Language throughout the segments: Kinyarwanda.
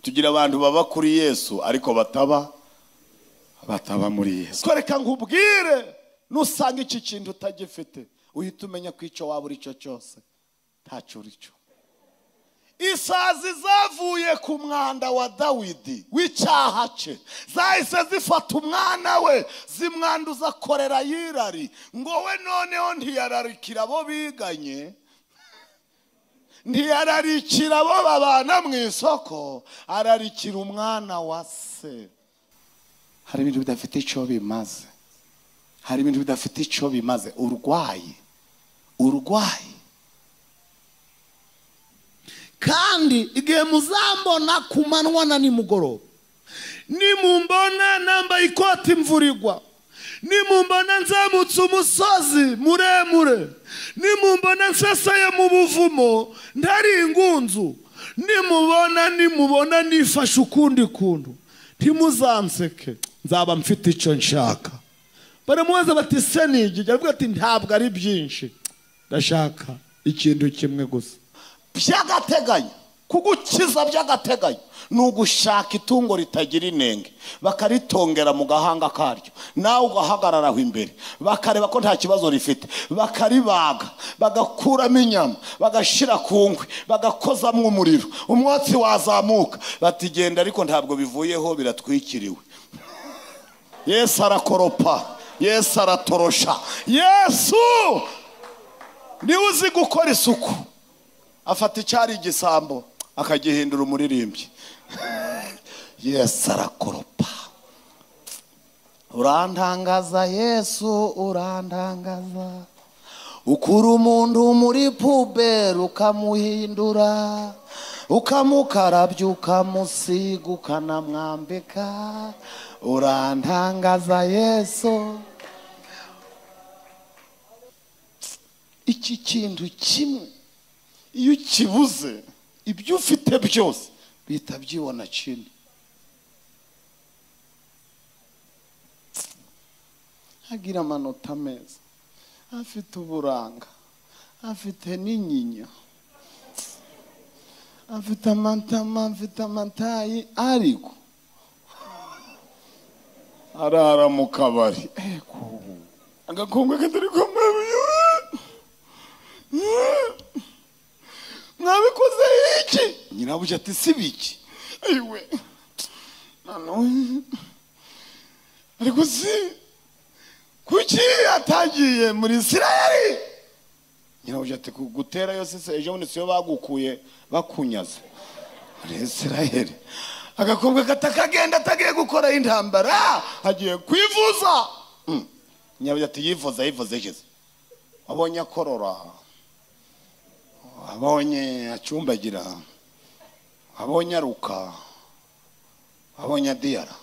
tugira abantu baba kuri yesu ariko bataba bataba muri yesu twereka nkubwire nusanga iki kintu utagifite uhita umenya ko icyo waba uri cyo cyose ntacyo uri cyo isazi zavuye ku mwanda wa dawidi w'icyaha cye zahise zifata umwana we zimwanduza akorera yirari ngo we noneho ntiyararikira abo biganye ntiyararikira abo babana mu isoko ararikira umwana wa se hari ibintu bidafite icyo bimaze hari ibintu bidafite icyo bimaze urwaye urwaye kandi igihe muzambona ku manywa na nimugoroba nimumbona nambaye ikoti imvura igwa nimumbona nzamutse umusozi muremure nimumbona nsesaye mu buvumo ntari ingunzu nimubona nimubona nifashe ukundi kuntu ntimuzanseke nzaba mfite icyo nshaka baramubaza bati se ni igihe aravuga ati ntabwo ari byinshi ndashaka ikintu kimwe gusa by'agateganyo kugukiza by'agateganyo ni ugushaka itungo ritagira inenge bakaritongera mu gahanga karyo nawe ugahagarara aho imbere bakareba ko nta kibazo rifite bakaribaga bagakuramo inyama bagashyira ku nkwi bagakozamo umuriro umwotsi wazamuka batigenda ariko ntabwo bivuyeho biratwikiriwe yesu arakoropa yesu aratorosha yesu niwe uzi gukora isuku afata icyari igisambo akagihindura umuririmbyi yesu arakoropa urantangaza yesu urantangaza ukura umuntu muri puberi ukamuhindura ukamukarabya ukamusiga ukanamwambika urantangaza yesu iki kintu kimwe iyo ukibuze ibyo ufite byose bihita byibona kindi agira amanota meza afite uburanga afite n'inyinya afite amatama afite amatayi ariko arara mu kabari agakongwe katari kumwe mwabikoze iki nyirabuja ati si biki ayiwe noneho ariko si kuki atagiye muri isirayeli nyirabuja ati gutera yose se ejo bundi siyo bagukuye bakunyaze muri isirayeli agakobwa katakagenda atagiye gukoraho intambara agiye kwivuza Mm. nyirabuja ati yivuza yivuze yigeze wabonye akorora abonye acumbagira abonye aruka abonye adiyara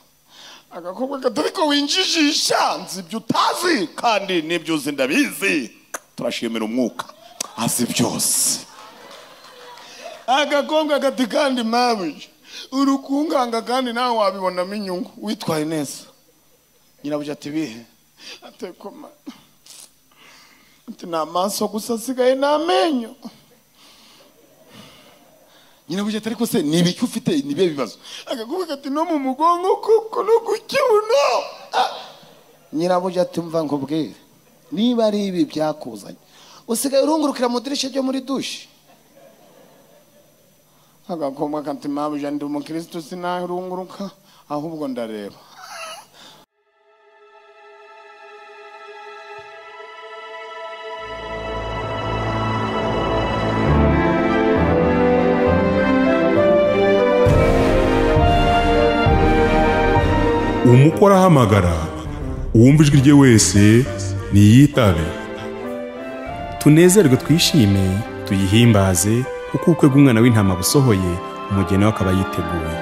agakobwa katari ko winjijisha nzi ibyo utazi kandi n'ibyo uzi ndabizi turashimira umwuka azi byose agakobwa kati kandi mabuja urukunganga kandi nawe wabibonamo inyungu witwaye neza nyirabuja ati bihe atekoma ati ni amaso gusa asigaye ni amenyo nyirabuja atari kose ni ibiki ufite ni ibihe bibazo agakuvuga ati no mu mugongo kuko no ku kibuno nyirabuja ati mva nkubwire niba ari ibi byakuzanye usigaye urungurukira mu dirishya ryo muri dushe agakobwa kati mabuja ndi umukirisitu sinarunguruka ahubwo ndareba umukwe arahamagara uwumva ijwi rye wese niyitabe tunezerwe twishime tuyihimbaze kuko ubukwe bw'umwana w'intama busohoye umugeni we akaba yiteguye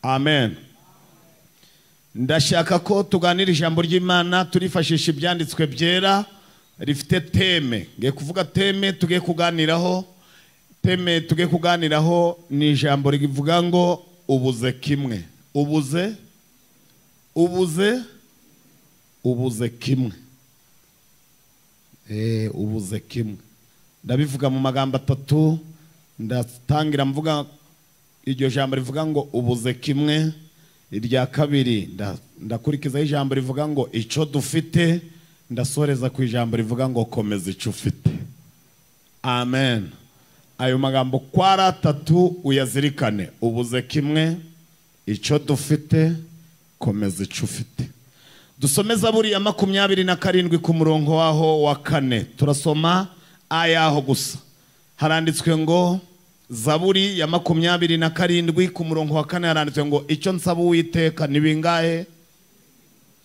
amen ndashaka ko tuganira ijambo ry'imana turifashisha ibyanditswe byera rifite teme ngiye kuvuga teme tugiye kuganiraho teme tugiye kuganiraho ni ijambo rivuga ngo ubuze kimwe ubuze ubuze ubuze kimwe Eh, ubuze kimwe ndabivuga mu magambo atatu ndatangira mvuga iryo jambo rivuga ngo ubuze kimwe irya kabiri nda- ndakurikizaho ijambo rivuga ngo icyo dufite ndasoreza ku ijambo rivuga ngo komeza icyo ufite amen ayo magambo uko ari atatu uyazirikane ubuze kimwe icyo dufite komeza icyo ufite dusomeza buriya makumyabiri na karindwi ku murongo waho wa kane turasoma ayaho gusa haranditswe ngo zaburi ya makumyabiri na karindwi ku murongo wa kane haranditswe ngo icyo nsaba uwiteka ni bingahe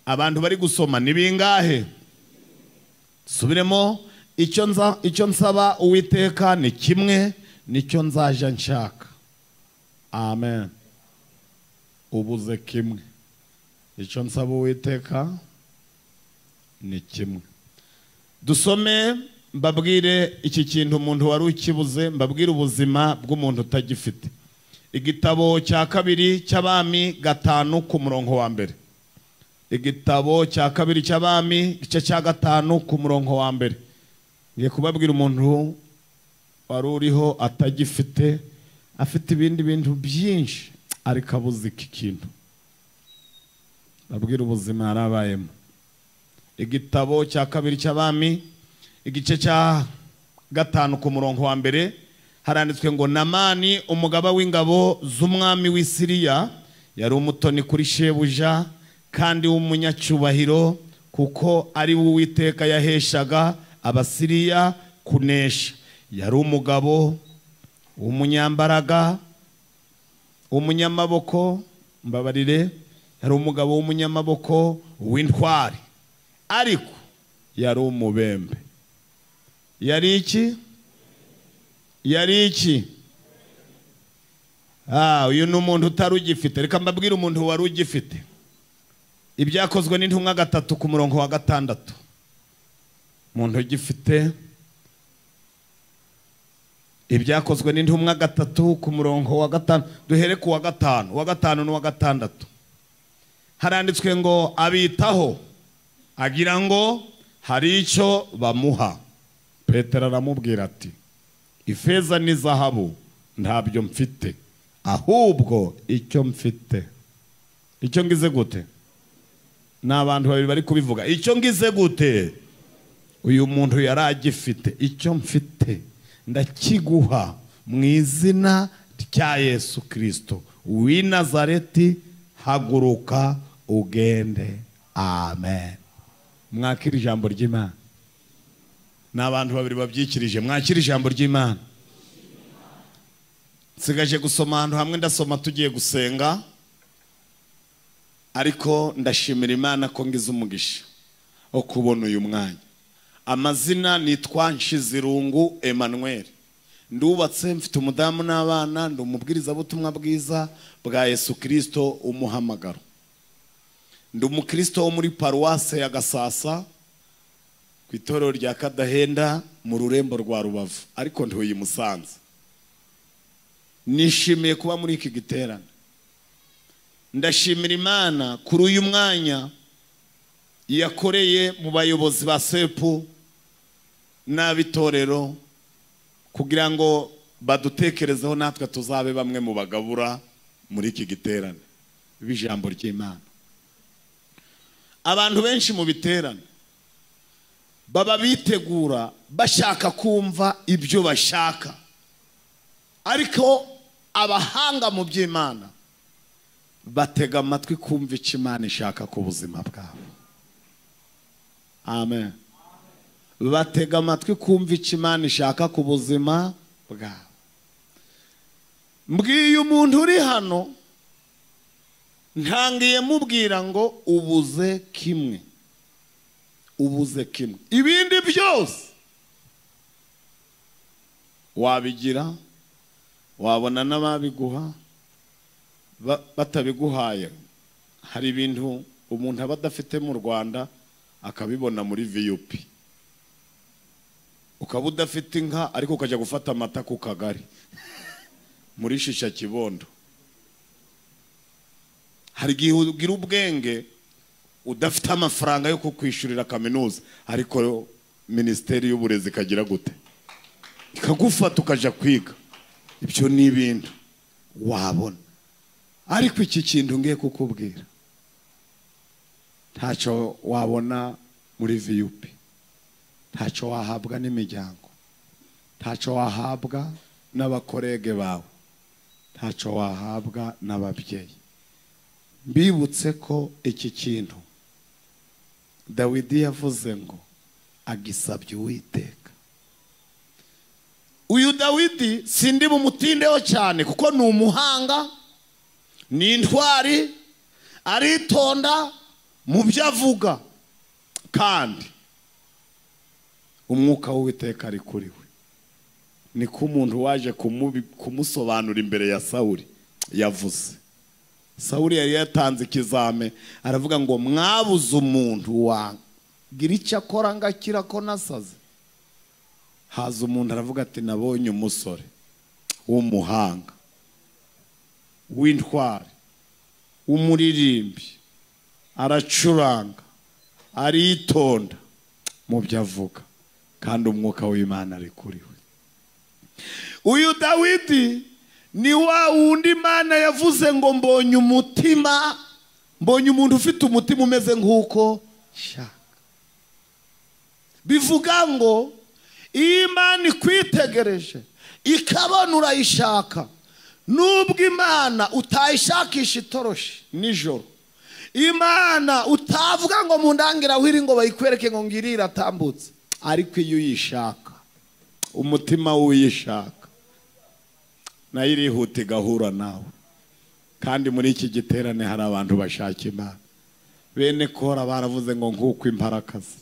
abantu bari gusoma ni bingahe subiremo icyo nza icyo nsaba uwiteka ni kimwe nicyo nzaja nshaka amen ubuze kimwe icyo nsaba uwiteka ni kimwe dusome mbabwire iki kintu umuntu wari ukibuze mbabwire ubuzima bw'umuntu utagifite igitabo cya kabiri cy'abami gatanu ku murongo wa mbere igitabo cya kabiri cy'abami igice cya gatanu ku murongo wa mbere ngiye kubabwira umuntu wari uriho atagifite afite ibindi bintu byinshi ariko abuze iki kintu babwira ubuzima yarabayemo igitabo cya kabiri cy'abami igice cya gatanu ku murongo wa mbere haranditswe ngo namani umugaba w'ingabo z'umwami w'i siriya yari umutoni kuri shebuja kandi w'umunyacyubahiro kuko ari we uwiteka yaheshaga abasiriya kunesha yari umugabo w'umunyambaraga umunyamaboko mbabarire yari umugabo w'umunyamaboko w'intwari ariko yari umubembe yari iki yari iki Ah, uyu ni umuntu utari ugifite reka mbabwire umuntu wari ugifite ibyakozwe n'intumwa gatatu ku murongo wa gatandatu umuntu ugifite ibyakozwe n'intumwa gatatu ku murongo wa gatanu duhere ku wa gatanu uwa gatanu n'uwa gatandatu haranditswe ngo abitaho agira ngo hari icyo bamuha petero aramubwira ati ifeza ni zahabu ntabyo mfite ahubwo icyo mfite icyo ngize gute ni abantu babiri bari kubivuga icyo ngize gute uyu muntu yari agifite icyo mfite ndakiguha mu izina rya yesu kirisito w'i nazareti haguruka ugende amen mwakira ijambo ry'imana ni abantu babiri babyikirije mwakira ijambo ry'imana nsigaje gusoma ahantu hamwe ndasoma tugiye gusenga ariko ndashimira imana ko ngize umugisha wo kubona uyu mwanya amazina nitwa nshizirungu emmanuel ndubatse mfite umudamu n'abana ndi umubwirizabutumwa bwiza bwa yesu kirisito umuhamagaro ndi umukirisito wo muri paruwase ya gasasa ku itorero rya kadahenda mu rurembo rwa rubavu ariko ntuye i musanze nishimiye kuba muri iki giterane ndashimira imana kuri uyu mwanya yakoreye mu bayobozi ba sepu n'ab'itorero kugira ngo badutekerezeho natwe tuzabe bamwe mu bagabura muri iki giterane b'ijambo ry'imana abantu benshi mu biterane baba bitegura bashaka kumva ibyo bashaka ariko abahanga mu by'imana batega amatwi kumva icyo imana ishaka ku buzima bwabo amen batega amatwi kumva icyo imana ishaka ku buzima bwabo mbwiye umuntu uri hano ntangiye mubwira ngo ubuze kimwe ubuze kimwe ibindi byose wabigira wabona n'ababiguha ba- batabiguhaye hari ibintu umuntu aba adafite mu rwanda akabibona muri vup ukaba udafite inka ariko ukajya gufata amata ku kagari muri shisha kibondo hari igihe ugira ubwenge udafite amafaranga yo kukwishyurira kaminuza ariko minisiteri y'uburezi ikagira gute ikagufata ukajya kwiga ibyo ni ibintu wabona ariko iki kintu ngiye kukubwira ntacyo wabona muri viyupi ntacyo wahabwa n'imiryango ntacyo wahabwa n'abakorege bawe ntacyo wahabwa n'ababyeyi mbibutse ko iki kintu dawidi yavuze ngo agisabye uwiteka uyu dawidi sindi bumutindeho cyane kuko ni umuhanga ni intwari aritonda mu byo avuga kandi umwuka w'uwiteka ari kuri we ni ko umuntu waje kumubi- kumusobanura imbere ya sawuli yavuze sawuli yari yatanze ikizame aravuga ngo mwabuze umuntu wagira icyo akora ngo akira ko nasaze haza umuntu aravuga ati nabonye umusore w'umuhanga w'intwari w'umuririmbyi aracuranga aritonda mu byo avuga kandi umwuka w'imana ari kuri we uyu dawidi ni wa wundi imana yavuze ngo mbonye umutima mbonye umuntu ufite umutima umeze nk'uko nshaka bivuga ngo iyo imana ikwitegereje ikabona urayishaka nubwo imana utayishakisha itoroshi nijoro imana utavuga ngo mu ndangirahwiri ngo bayikwereke ngo ngiri iratambutse ariko iyo uyishaka umutima w'uyishaka nayo irihuta igahura nawe kandi muri iki giterane hari abantu bashaka imana bene kora baravuze ngo nk'uko imparakazi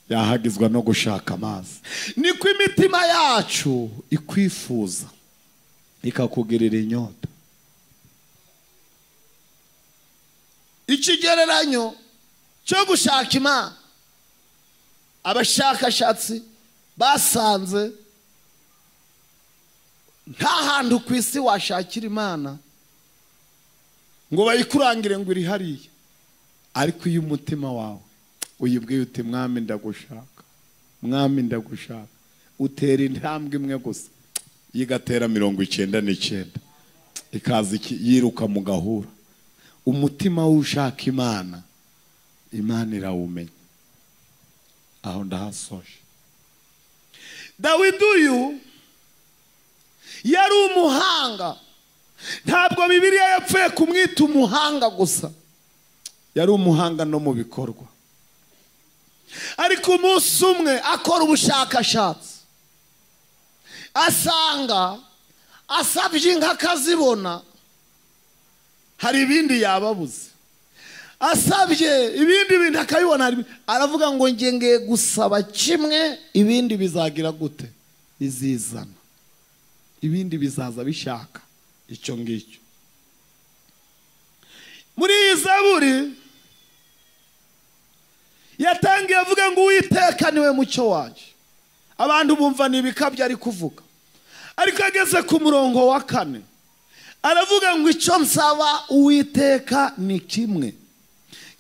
yahagizwa no gushaka amazi niko imitima yacu ikwifuza ikakugirira inyota ikigereranyo cyo gushaka imana abashakashatsi basanze nta hantu ku isi washakira imana ngo bayikurangire ngo iri hariya ariko iyo umutima wawe uyibwiye uti mwami ndagushaka mwami ndagushaka utera intambwe imwe gusa yigatera mirongo icyenda n'icyenda ikaza iki- yiruka mu gahura umutima w'ushaka imana imana irawumenya aho ndahasoje dawidi uyu yari umuhanga ntabwo bibiliya yapfuye kumwita umuhanga gusa yari umuhanga no mu bikorwa ariko umunsi umwe akora ubushakashatsi asanga asabye inka akazibona hari ibindi yababuze asabye ibindi bintu akabibona hari- aravuga ngo njye ngiye gusaba kimwe ibindi bizagira gute bizizana ibindi bizaza bishaka icyo ngicyo muri iyi zaburi yatangiye avuga ngo uwiteka niwe mucyo wanjye abantu bumva ni ibikabyo ari kuvuga ariko ageze ku murongo wa kane aravuga ngo icyo nsaba uwiteka ni kimwe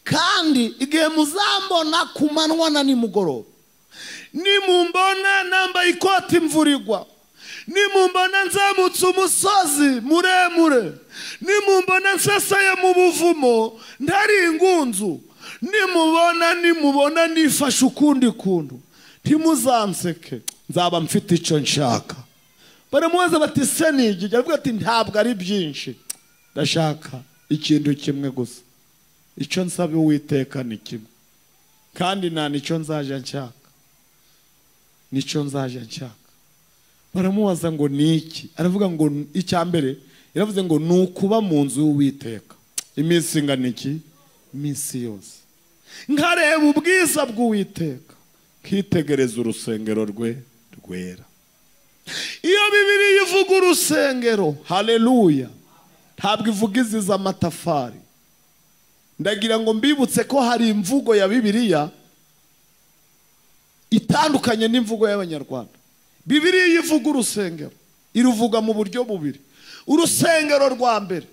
kandi igihe muzambona ku manywa na nimugoroba nimumbona nambaye ikoti imvura igwa nimumbona nzamutse umusozi muremure nimumbona nsesaye mu buvumo ntari ingunzu nimubona nimubona nifashe ukundi kuntu ntimuzanseke nzaba mfite icyo nshaka baramubaza bati se ni iki aravuga ati ntabwo ari byinshi ndashaka ikintu kimwe gusa icyo nsaba uwiteka ni kimwe kandi nta nicyo nzaje nshaka nicyo nzaje nshaka baramubaza ngo ni iki aravuga ngo "N- icya mbere yaravuze ngo ni ukuba mu nzu y'uwiteka iminsi ingana iki iminsi yose nkareba ubwiza bw'uwiteka nkitegereza urusengero rwe rwera iyo bibiri ivuga urusengero haleluya ntabwo ivuga iziza amatafari ndagira ngo mbibutse ko hari imvugo ya bibiliya itandukanye n'imvugo y'abanyarwanda bibiliya iyo ivuga urusengero iruvuga mu buryo bubiri urusengero rwa mbere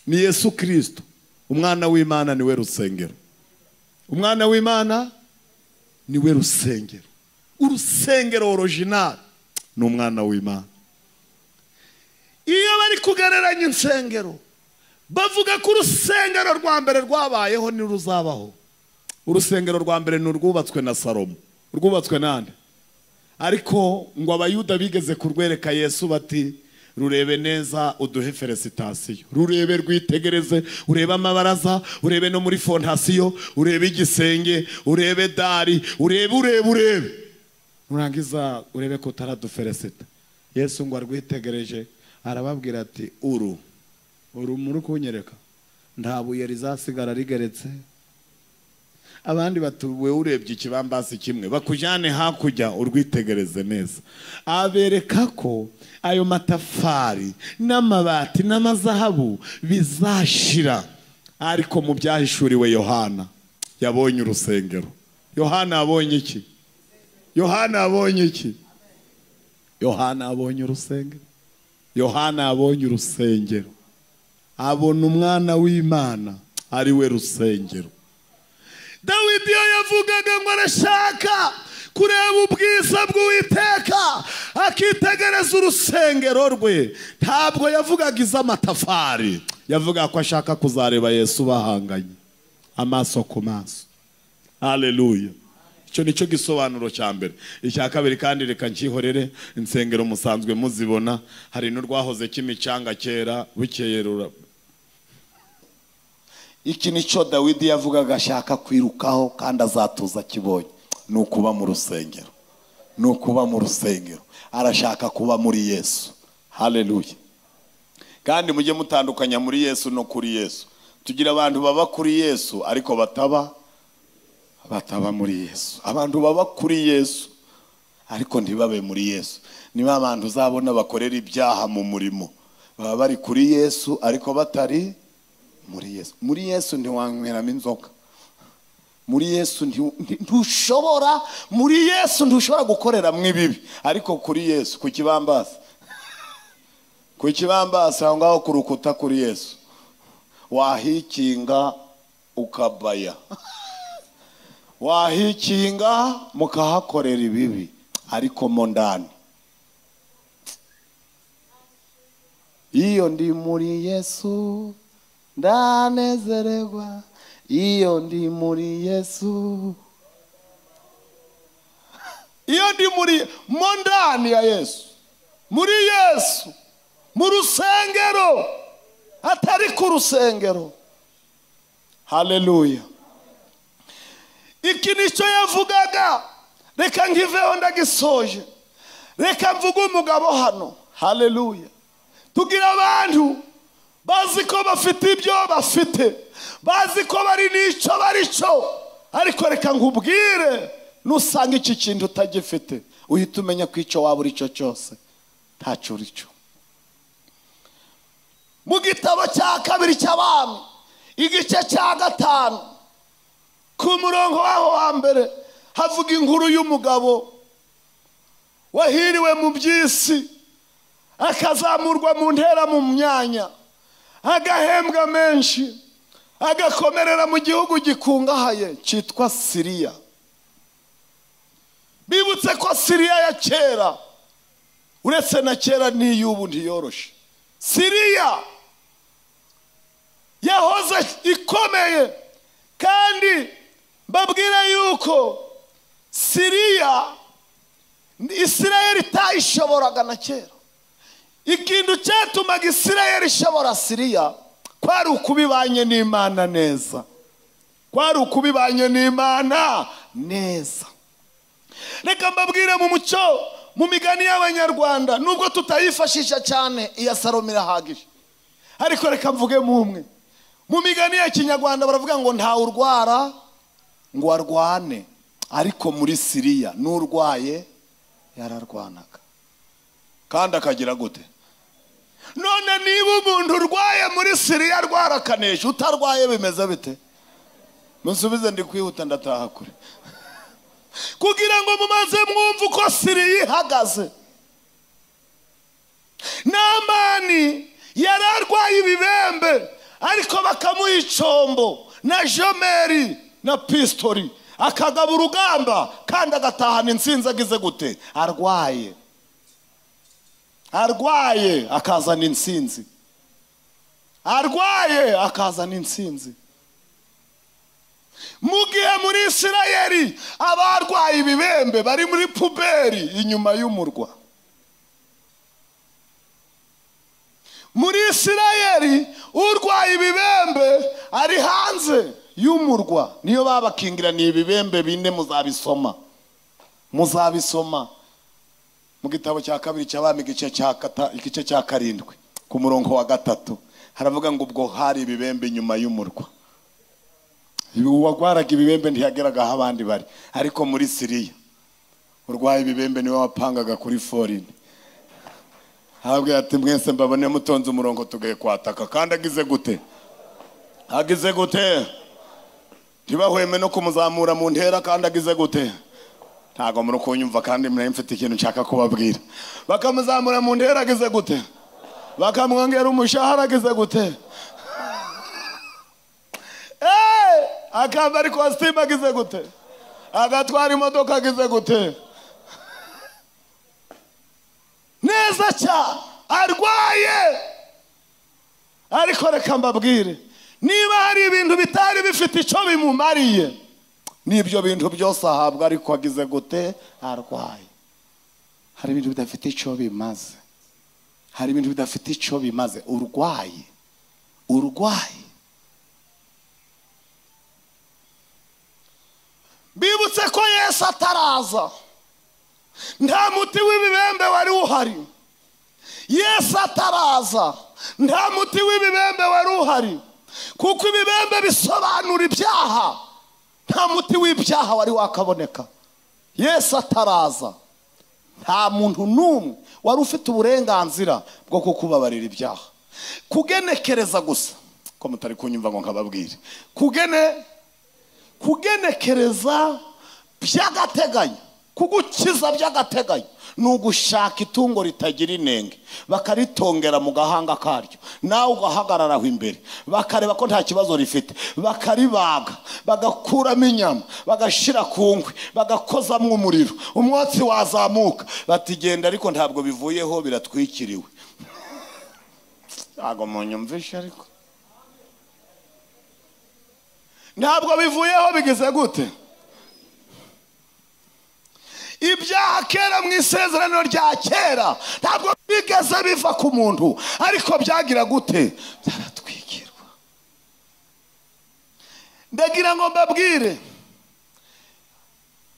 ni yesu kirisito umwana w'imana niwe rusengero umwana w'imana niwe rusengero urusengero orojinari ni umwana w'imana iyo bari kugereranya insengero bavuga ko urusengero rwa mbere rwabayeho ntiruzabaho urusengero rwa mbere ni urwubatswe na salomo rwubatswe nande ariko ngo abayuda bigeze kurwereka yesu bati rurebe neza uduhe feresitasiyo rurebe rwitegereze urebe amabaraza urebe no muri fondasiyo urebe igisenge urebe dari urebe urebe urebe nurangiza urebe ko utaraduferesita yesu ngo arwitegereje arababwira ati uru uru muri kunyereka nta buye rizasigara rigeretse abandi batuwe urebye ikibambasi kimwe bakujyane hakurya urwitegereze neza abereka ko ayo matafari n'amabati n'amazahabu bizashira ariko mu byahishuriwe yohana yabonye urusengero yohana yabonye iki yohana yabonye iki yohana yabonye urusengero yohana yabonye urusengero abona umwana w'imana ari we rusengero dawidi iyo yavugaga ngo arashaka kureba ubwiza bw'uwiteka akitegereza urusengero rwe ntabwo yavugaga iz'amatafari yavugaga ko ashaka kuzareba yesu bahanganye amaso ku maso haleluya icyo ni cyo gisobanuro cya mbere icya kabiri kandi reka nkihorere insengero musanzwe muzibona hari n'urwahoze kimicanga kera bukeye rura iki ni cyo dawidi yavugaga ashaka kwirukaho kandi azatuza akibonye ni ukuba mu rusengero ni ukuba mu rusengero arashaka kuba muri yesu haleluya kandi mujye mutandukanya muri yesu no kuri yesu tugira abantu baba kuri yesu ariko bataba bataba muri yesu abantu baba kuri yesu ariko ntibabe muri yesu niba abantu uzabona bakorera ibyaha mu murimo baba bari kuri yesu ariko batari muri yesu muri yesu ntiwanyweramo inzoga muri yesu nti- nti- ntushobora muri yesu ntushobora gukoreramo ibibi ariko kuri yesu ku kibambasi ku kibambasi aho ngaho ku rukuta kuri yesu wahikinga ukabaya wahikinga mukahakorera ibibi ariko mo ndani iyo ndi muri yesu ndanezererwa iyo ndi muri yesu iyo ndi muri mo ndani ya yesu muri yesu mu rusengero atari ku rusengero haleluya iki nicyo yavugaga reka nkiveho ndagisoje reka mvuge umugabo hano haleluya tugira abantu bazi ko bafite ibyo bafite bazi ko bari n'icyo bari cyo ariko reka nkubwire nusanga iki kintu utagifite uhita umenya ko icyo waba uri cyo cyose ntacyo uri cyo mu gitabo cya kabiri cy'abami igice cya gatanu ku murongo waho wa mbere havuga inkuru y'umugabo wahiriwe mu by'isi akazamurwa mu ntera mu myanya agahembwa menshi agakomerera mu gihugu gikungahaye cyitwa siriya bibutse ko siriya ya kera uretse na kera n'iy'ubu ntiyoroshe siriya yahoze ikomeye kandi mbabwira yuko siriya isirayeli itayishoboraga na kera ikintu cyatumaga isirayeli ishobora siriya kwari ukubibanye n'imana neza kwari ukubibanye n'imana neza reka mbabwire mu muco mu migani y'abanyarwanda nubwo tutayifashisha cyane iya salomo irahagije ariko reka mvuge mu umwe mu migani ya kinyarwanda baravuga ngo ntawe urwara ngo arwane ariko muri siriya n'urwaye yararwanaga kandi akagira gute none niba umuntu urwaye muri siriya arwarakanisha utarwaye bimeze bite musubize ndi kwihuta ndataha kure kugira ngo mumaze mwumve uko siriya ihagaze namani yari arwaye ibibembe ariko bakamuha icombo na jomeri na pistori akagaba urugamba kandi agatahana insinzi agize gute arwaye arwaye akazana insinzi arwaye akazana insinzi mu gihe muri isirayeli abarwaye ibibembe bari muri puberi inyuma y'umurwa muri isirayeli urwaye ibibembe ari hanze y'umurwa niyo babakingiraniye ibibembe bine muzabisoma muzabisoma mu gitabo cya kabiri cy'abami igice cya kata- igice cya karindwi ku murongo wa gatatu haravuga ngo ubwo hari ibibembe inyuma y'umurwa uwarwaraga ibibembe ntiyageraga aho abandi bari ariko muri siriya urwaye ibibembe niwe wapangaga kuri forini habwe ati mwese mbabone mutonze umurongo tugaye kwataka kandi agize gute agize gute ntibahweme no kumuzamura mu ntera kandi agize gute ntabwo muri kunyumva kandi murari mfite ikintu nshaka kubabwira bakamuzamura mu ntera agize gute bakamwongera umushahara agize gute Eh, akambara ikositimu agize gute agatwara imodoka agize gute neza cyane arwaye ariko reka mbabwire niba hari ibintu bitari bifite icyo bimumariye n'ibyo bintu byose ahabwa ariko agize gute arwaye hari ibintu bidafite icyo bimaze hari ibintu bidafite icyo bimaze urwaye urwaye bibutse ko yesu ataraza nta muti w'ibibembe wari uhari yesu ataraza nta muti w'ibibembe wari uhari kuko ibibembe bisobanura ibyaha nta muti w'ibyaha wari wakaboneka yesu ataraza nta muntu n'umwe wari ufite uburenganzira bwo kukubabarira ibyaha kugenekereza gusa ko mutari kunyumva ngo nkababwire kugene kugenekereza by'agateganyo kugukiza by'agateganyo ni ugushaka itungo ritagira inenge bakaritongera mu gahanga karyo nawe ugahagarara aho imbere bakareba ko nta kibazo rifite bakaribaga bagakuramo inyama bagashyira ku nkwi bagakozamo umuriro umwotsi wazamuka batigenda ariko ntabwo bivuyeho biratwikiriwe ntabwo munyumvishe ariko ntabwo bivuyeho bigize gute ibyaha kera mu isezerano rya kera ntabwo bigeze biva ku muntu ariko byagira gute byaratwikirwa ndagira ngo mbabwire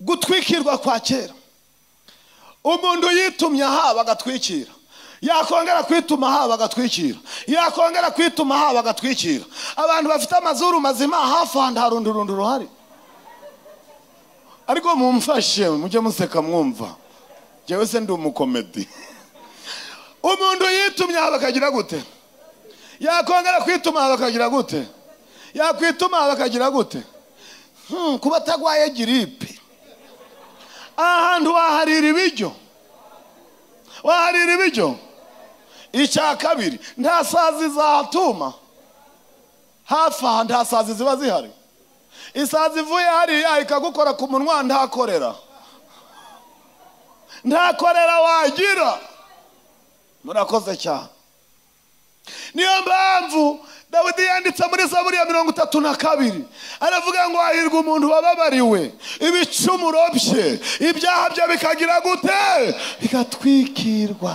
gutwikirwa kwa kera umuntu yitumye ahaba agatwikira yakongera kwituma ahaba agatwikira yakongera kwituma ahaba agatwikira abantu bafite amazuru mazima hafi ahantu harundurundi ruhari ariko mumfashe mujye museka mwumva njyewe se ndi umukomedi umuntu yitumye aha bakagira gute yakongera kwituma aha bakagira gute yakwituma aha bakagira gute Hmm, kuba atagwaye giripe ahantu waharira ibiryo waharira ibiryo icya kabiri nta sazi zatuma hafi aha nta sazi ziba zihari isazi ivuye hariya ikagukora ku munwa ntakorera ntakorera wagira murakoze cyane niyo mpamvu dawidi yanditse muri zaburi ya mirongo itatu na kabiri aravuga ngo hahirwa umuntu wababariwe ibicumuro bye ibyaha bye bikagira gute bigatwikirwa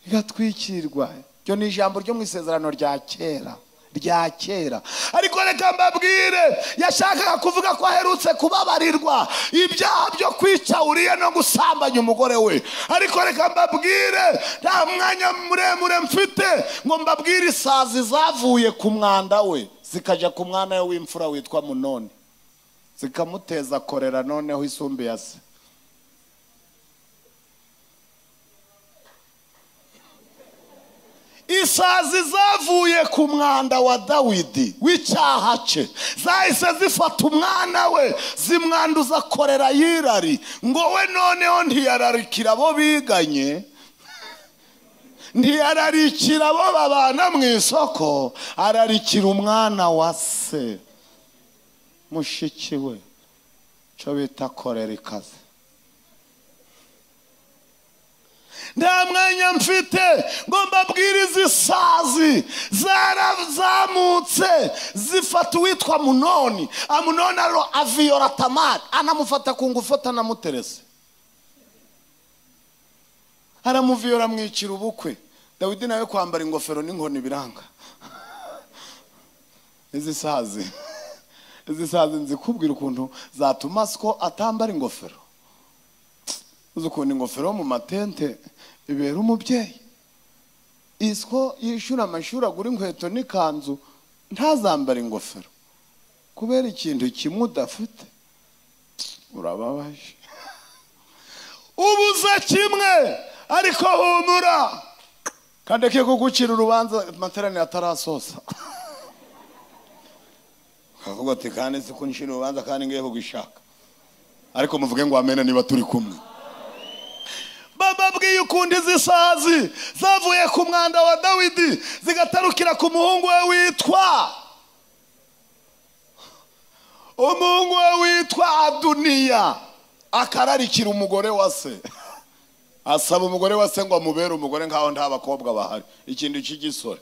bigatwikirwa iryo ni ijambo ryo mu isezerano rya kera rya kera ariko reka mbabwire yashakaga kuvuga ko aherutse kubabarirwa ibyaha byo kwica uriye no gusambanya umugore we ariko reka mbabwire nta mwanya muremure mfite ngo mbabwire isazi zavuye ku mwanda we zikajya ku mwana we w'imfura witwa munoni zikamuteza korera noneho isumbe ya se isazi zavuye ku mwanda wa dawidi w'icyaha cye zahise zifata umwana we zimwanduza korera yirari ngo we noneho ntiyararikira abo biganye ntiyararikira abo babana mu isoko ararikira umwana wa se mushiki we cyo bita korera ikaze nta mwanya mfite ngo mbabwire izi sazi zarazamutse zifata uwitwa munoni amunoni aro aviyora tamari anamufata ku ngufu atanamuterese aramuviyora amwicira ubukwe dawidi nawe kwambara ingofero n'inkoni biranga izi sazi izi sazi nzikubwira ukuntu zatuma siko atambara ingofero uzi ukuntu ingofero yo mu matente ibera umubyeyi isiko yishyura amashuri agura inkweto n'ikanzu ntazambare ingofero kubera ikintu kimwe udafite urababaje ubuze kimwe ariko humura kandeke kugucira urubanza amateraniro atarasoza akavuga ati kandi si ko ncira urubanza kandi ngiye kugishaka ariko muvuge ngo wamenya niba turi kumwe bababwiye ukundi zisazi zavuye ku mwanda wa dawidi zigatarukira ku muhungu we witwa umuhungu we witwa aduniya akararikira umugore wa se asaba umugore wa se ngo amubere umugore nk'aho nta bakobwa bahari ikintu cy'igisore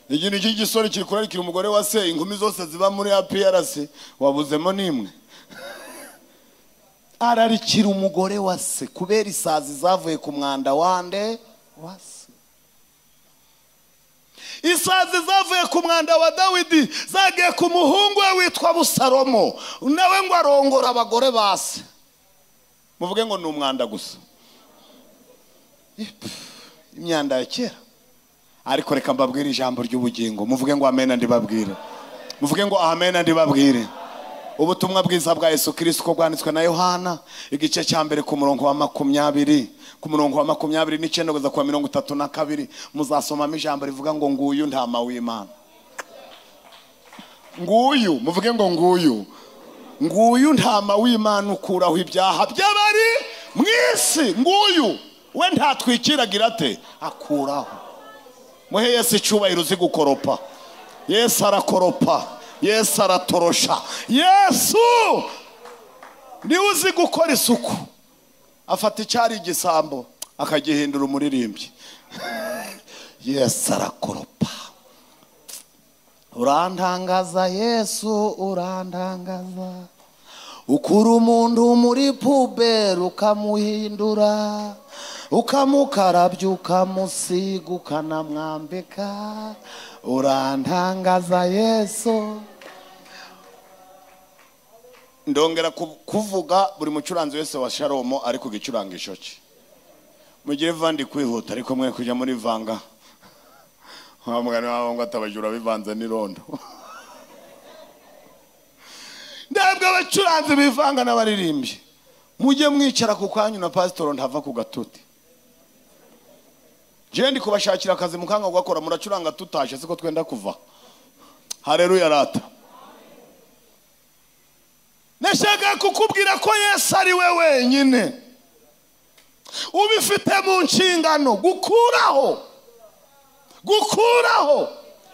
ikintu cy'igisore kiri kurarikira umugore wa se inkumi zose ziba muri apiyarasi wabuzemo n'imwe ararikira umugore wa se kubera isazi zavuye ku mwanda wande wa se isazi zavuye ku mwanda wa dawidi zagiye ku muhungu we witwa busalomo nawe ngo arongora abagore ba se muvuge ngo ni umwanda gusa imyanda ya kera ariko reka mbabwire ijambo ry'ubugingo muvuge ngo amena ndibabwire muvuge ngo amena ndibabwire ubutumwa bwiza bwa yesu kirisiko bwanditswe na yohana igice cya mbere ku murongo wa makumyabiri ku murongo wa makumyabiri n'icyenda kugeza ku wa mirongo itatu na kabiri muzasomamo ijambo rivuga ngo nguyu ntama w'imana nguyu muvuge ngo nguyu nguyu ntama w'imana ukuraho ibyaha by'abari mu isi nguyu we ntatwikiragira ate akuraho muhe yesu icyubahiro uzi gukoropa yesu arakoropa yesu aratorosha yesu niwe uzi gukora isuku afata icyari igisambo akagihindura umuririmbyi yesu arakoropa urantangaza yesu urantangaza ukura umuntu muri puberi ukamuhindura ukamukarabya ukamusiga ukanamwambika urantangaza yesu ndongera ku- kuvuga buri mucuranzi wese wa sharomo ari ku gicurangisho cye mugire vandi kwihuta ariko mwe kujya muri vanga wa mugani wabo ngo atabajura bivanze n'irondo ndabwo abacuranzi bivanga n'abaririmbyi mujye mwicara ku kwanyu na pasitoro ntava ku gatuti jendi kubashakira akazi mukanga gukora muracuranga tutashe siko twenda kuva hareruya rata nashaka kukubwira ko yesu ari we wenyine ubifite mu nshingano gukuraho gukuraho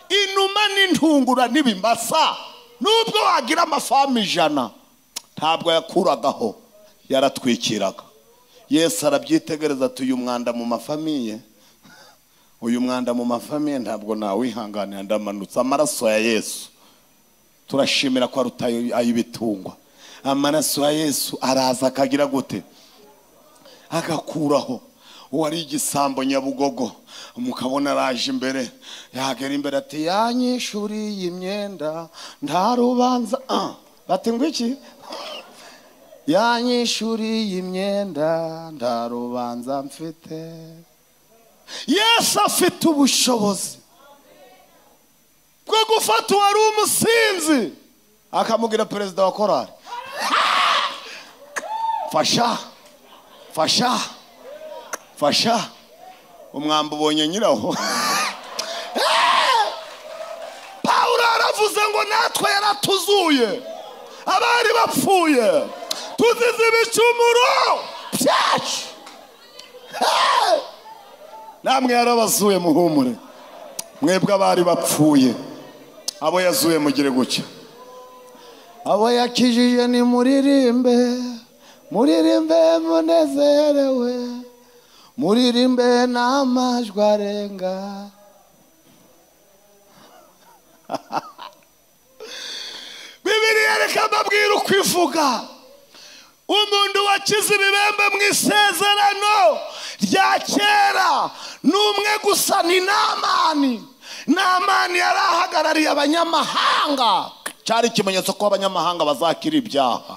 inuma n'intungura n'ibimasa nubwo wagira amafamu ijana ntabwo yakuragaho yaratwikiraga yesu arabyitegereza ati uyu mwanda mu mafamiye uyu mwanda mu mafamiye ntabwo nawihanganira ndamanutse amaraso ya yesu turashimira ko aruta ayo- ay'ibitungwa amaraso ya yesu araza akagira gute agakuraho uwari igisambo nyabugogo mukabona araje imbere yagera imbere ati yanyishuriye iyi myenda nta rubanza ah, bati ngo iki yanyishuriye iyi myenda nta rubanza mfite yesu afite ubushobozi bwo gufata uwari umusinzi akamubwira perezida wa korari fasha fasha fasha umwamba ubonye nyirawo pawulo yaravuze ngo natwe yaratuzuye abari bapfuye tuzize ibicumuro byacu Eh! namwe yarabazuye muhumure mwebwe abari bapfuye abo yazuye mugire gutya abo yakijije ni muririmbe muririmbe munezerewe muririmbe n'amajwi arenga bibiriya reka mbabwire uko ivuga umuntu wakize ibibembe mu isezerano rya kera ni umwe gusa ni namani namani yari ahagarariye abanyamahanga cyari ikimenyetso ko abanyamahanga bazakira ibyaha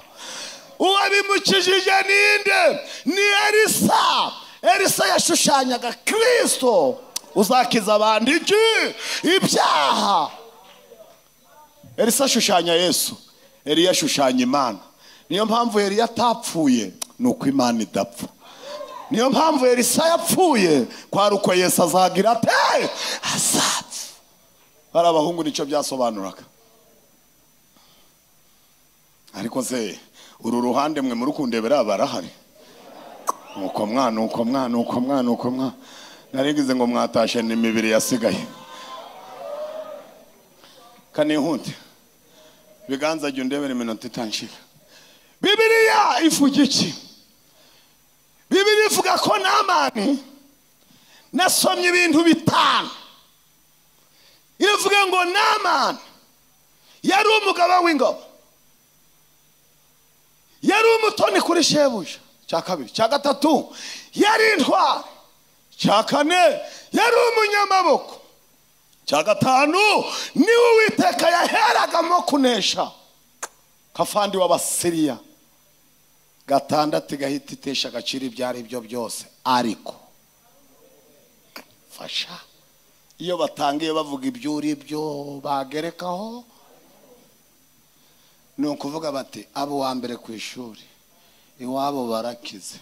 uwabimukijije ninde ni elisa elisa yashushanyaga kirisito uzakiza abandi iki ibyaha elisa ashushanya yesu eliya ashushanya imana niyo mpamvu eliya atapfuye ni uko imana idapfa niyo mpamvu elisa yapfuye kwari uko yesu azagira ate azapfa hari abahungu nicyo byasobanuraga ariko se uru ruhande mwe muri kundebera barahari nuko mwana nuko mwana nuko mwana nuko mwana naringize ngo mwatashe ni imibiri yasigaye kanihute biganza jya undebere iminota itanshira bibiriya ivuga iki bibiriya ivuga ko namani nasomye ibintu bitanu iravuga ngo namani yari umugaba w'ingabo yari umutoni kuri shebuja cya kabiri cya gatatu yari intwari cya kane yari umunyamaboko cya gatanu niwe uwiteka yaheragamo kunesha kafandi w'abasiriya gatandatu igahita itesha agaciro ibyo ari byo byose ariko fasha iyo batangiye bavuga ibyo uri byo bagerekaho ni ukuvuga bati abo wa mbere ku ishuri iwabo barakize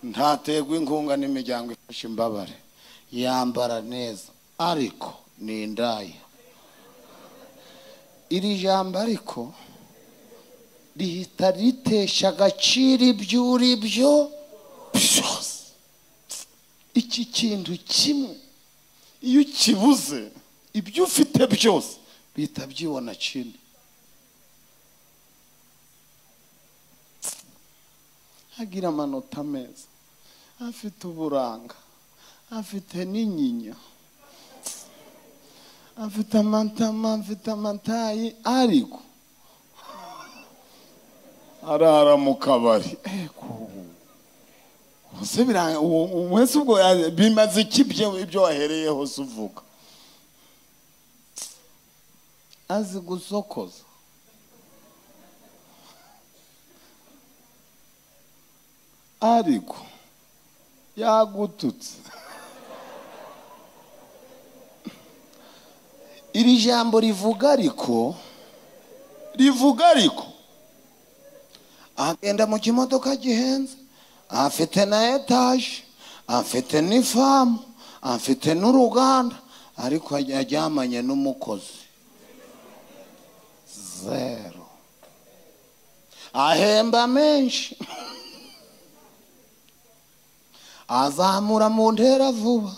ntaterwa inkunga n'imiryango ifasha imbabare yambara neza ariko ni indaya iri jambo ariko rihita ritesha agaciro ibyo uri byo byose iki kintu kimwe iyo ukibuze ibyo ufite byose bihita byibona kindi agira amanota meza afite uburanga afite n'inyinya afite amatama afite amatayi ariko arara mu kabari ese biranga uwo- uwo wese ubwo ya- bimaze iki byo- ibyo wahereyeho se uvuga azi gusokoza ariko yagututse iri jambo rivuga ariko rivuga ariko agenda mu kimodoka gihenze afite na etaje afite n'ifamu afite n'uruganda ariko yajyamanye n'umukozi zero ahemba menshi azamura mu ntera vuba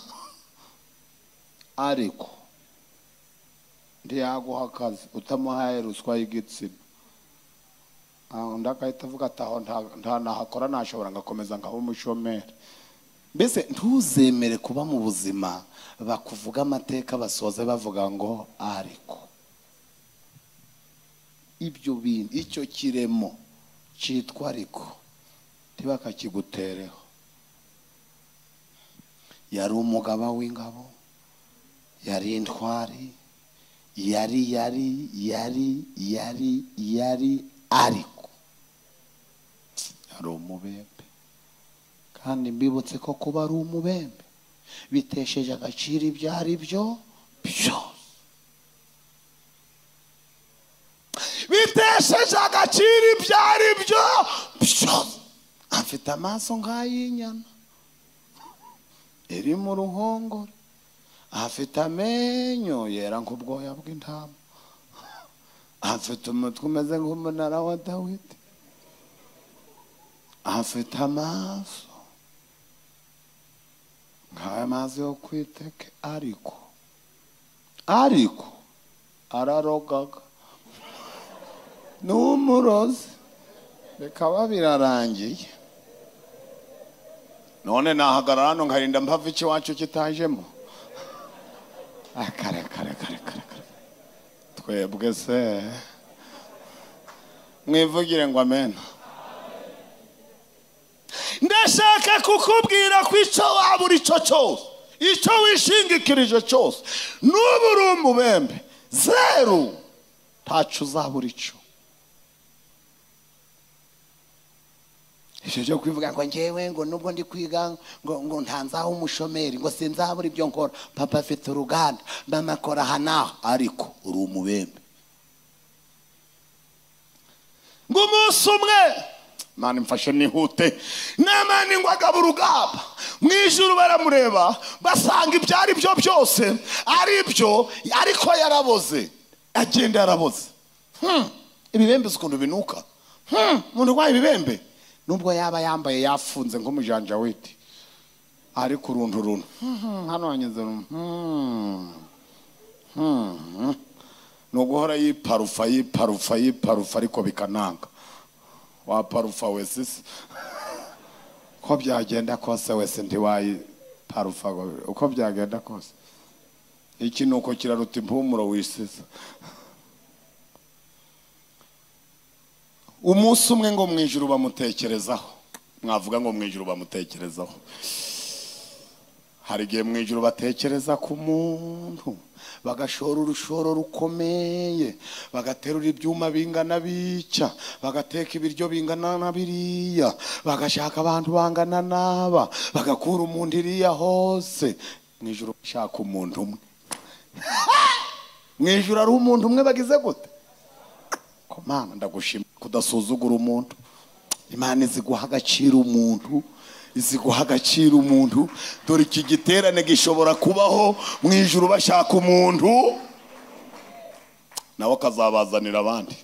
ariko ntiyaguha akazi utamuhaye ruswa y'igitsina aho undi agahita avuga ati aho nta- nta nahakora nashobora ngakomeza ngaho umushomeri mbese ntuzemere kuba mu buzima bakuvuga amateka basoze bavuga ngo ariko ibyo bintu icyo kiremo cyitwa ariko ntibakakigutereho yari umugaba w'ingabo yari intwari yari yari yari yari yari ariko yari umubembe kandi mbibutse ko kuba ari umubembe bitesheje agaciro ibyo ari byo byose bitesheje agaciro ibyo ari byo byose afite amaso nk'ay'inyana iri mu ruhongore afite amenyo yera nk'ubwoya bw'intama afite umutwe umeze nk'umunara wa dawidi afite amaso nk'aya mazi yo kwiteke ariko ariko ararogaga n'umurozi bikaba birarangiye none nahagarara hano nkarinda mpava ikiwacu kitajemo akare kare kare kare kare twebwe se mwivugire ngo amena ndashaka kukubwira ko icyo wabura icyo cyose icyo wishingikirije cyose n'ubu uri umubembe zeru ntacyo uzabura icyo ibyo byo kubivuga ngo ngewe ngo nubwo ndi kwiga ngo ngo ntanzaho umushomeri ngo sinzabura ibyo nkora papa afite uruganda mama akora aha n'aha ariko uri umubembe ngo umunsi umwe mani mfashe nihute namani ngo agaba urugamba mu ijuru baramureba basanga ibyo ari byo byose ari byo ariko yaraboze agenda yaraboze Hmm, ibibembe uzi ukuntu binuka Hmm, umuntu urwaye ibibembe nubwo yaba yambaye yafunze nk'umujanjawiti ariko uruntu runtu Hmm, hano hanyuze runtu Hmm, hmm. ni uguhora yiparufa yiparufa yiparufa ariko bikananga waparufa wese se uko byagenda kose wese ntiwayiparufa ngo- uko byagenda kose iki ni uko kiraruta impumuro wisize umunsi umwe ngo mu ijuru bamutekerezaho mwavuga ngo mu ijuru bamutekerezaho hari igihe mu ijuru batekereza ku muntu bagashora urushoro rukomeye bagaterura ibyuma bingana bitya bagateka ibiryo bingana na biriya bagashaka abantu bangana n'aba bagakura umuntu iriya hose mu ijuru bashaka umuntu umwe mu ijuru hari umuntu umwe bagize gute komana ndagushima kudasuzugura umuntu imana izi guha agaciro umuntu izi guha agaciro umuntu dore iki giterane gishobora kubaho mu ijuru bashaka umuntu nawe akazabazanira abandi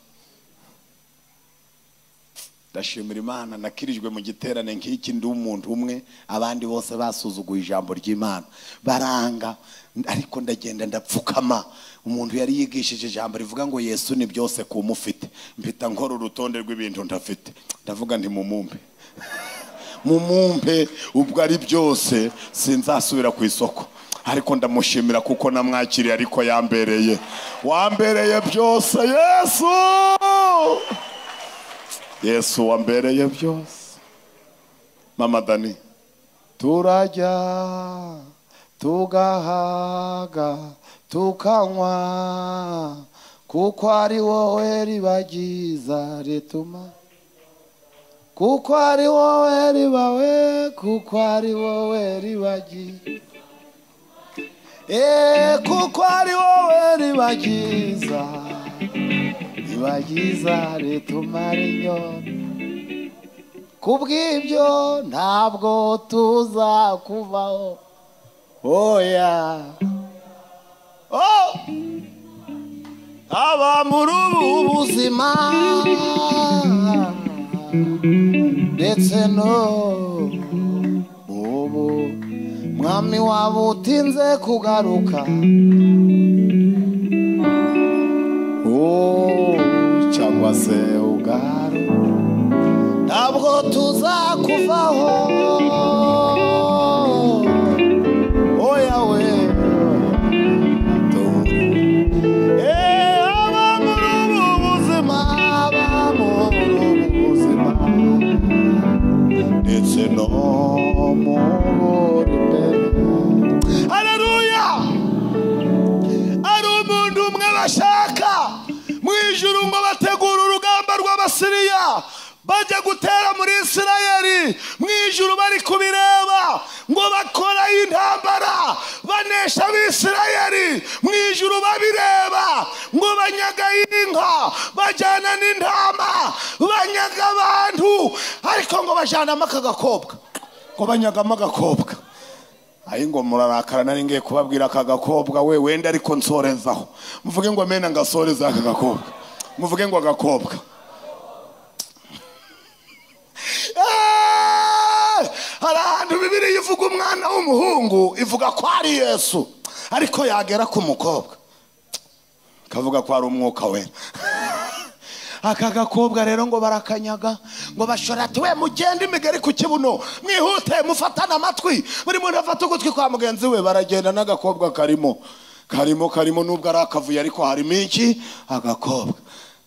ndashimira imana nakirijwe mu giterane nk'iki ndi umuntu umwe abandi bose basuzuguye ijambo ry'imana baranga ariko ndagenda ndapfukama umuntu yari yigishije ijambo rivuga ngo yesu ni byose ku mufite mpita nkora urutonde rw'ibintu ntafite ndavuga nti mumumpe mumumpe ubwo ari byose sinzasubira ku isoko ariko ndamushimira kuko namwakiriye ariko yambereye wambereye byose yesu yesu wambereye byose mama dani turajya tugahaga tukanywa kuko ari wowe ribagiza rituma kuko ari wowe ribawe kuko ari wowe ribagiza Eh, kuko ari wowe ribagiza riba ryiza ritumara inyota kubw'ibyo ntabwo tuzakuvaho oya oh! aba muri ubu buzima ndetse no mu ubu mwami waba utinze kugaruka Oh, cyangwa se ubwaro ntabwo tuzakuvaho oya we Eh, aba muri ubu buzima aba muri ubu buzima ndetse no mu buri mbere haleluya ari umuntu umwe bashaka mu ijuru ngo bategura urugamba rw'abasiriya bajya gutera muri isirayeli mu ijuru bari kubireba ngo bakora intambara banesha abisirayeli mu ijuru babireba ngo banyaga inka bajyana n'intama banyaga abantu ariko ngo bajyanamo aka gakobwa ngo banyagamo agakobwa ayi ngo murarakara nari ngiye kubabwira aka gakobwa we wenda ariko nsorezaho muvuge ngo mena ngasoreza aka gakobwa muvuge ngo agakobwa Eh! hari ahantu bibiri ivuga umwana w'umuhungu ivuga ko ari yesu ariko yagera ku mukobwa kavuga ko ari umwuka wera aka gakobwa rero ngo barakanyaga ngo bashora ati we mugende imigari ku kibuno mwihute mufatane amatwi buri muntu afata ugutwi kwa mugenzi we baragenda n'agakobwa karimo karimo karimo nubwo ari akavuyo ariko harimo iki agakobwa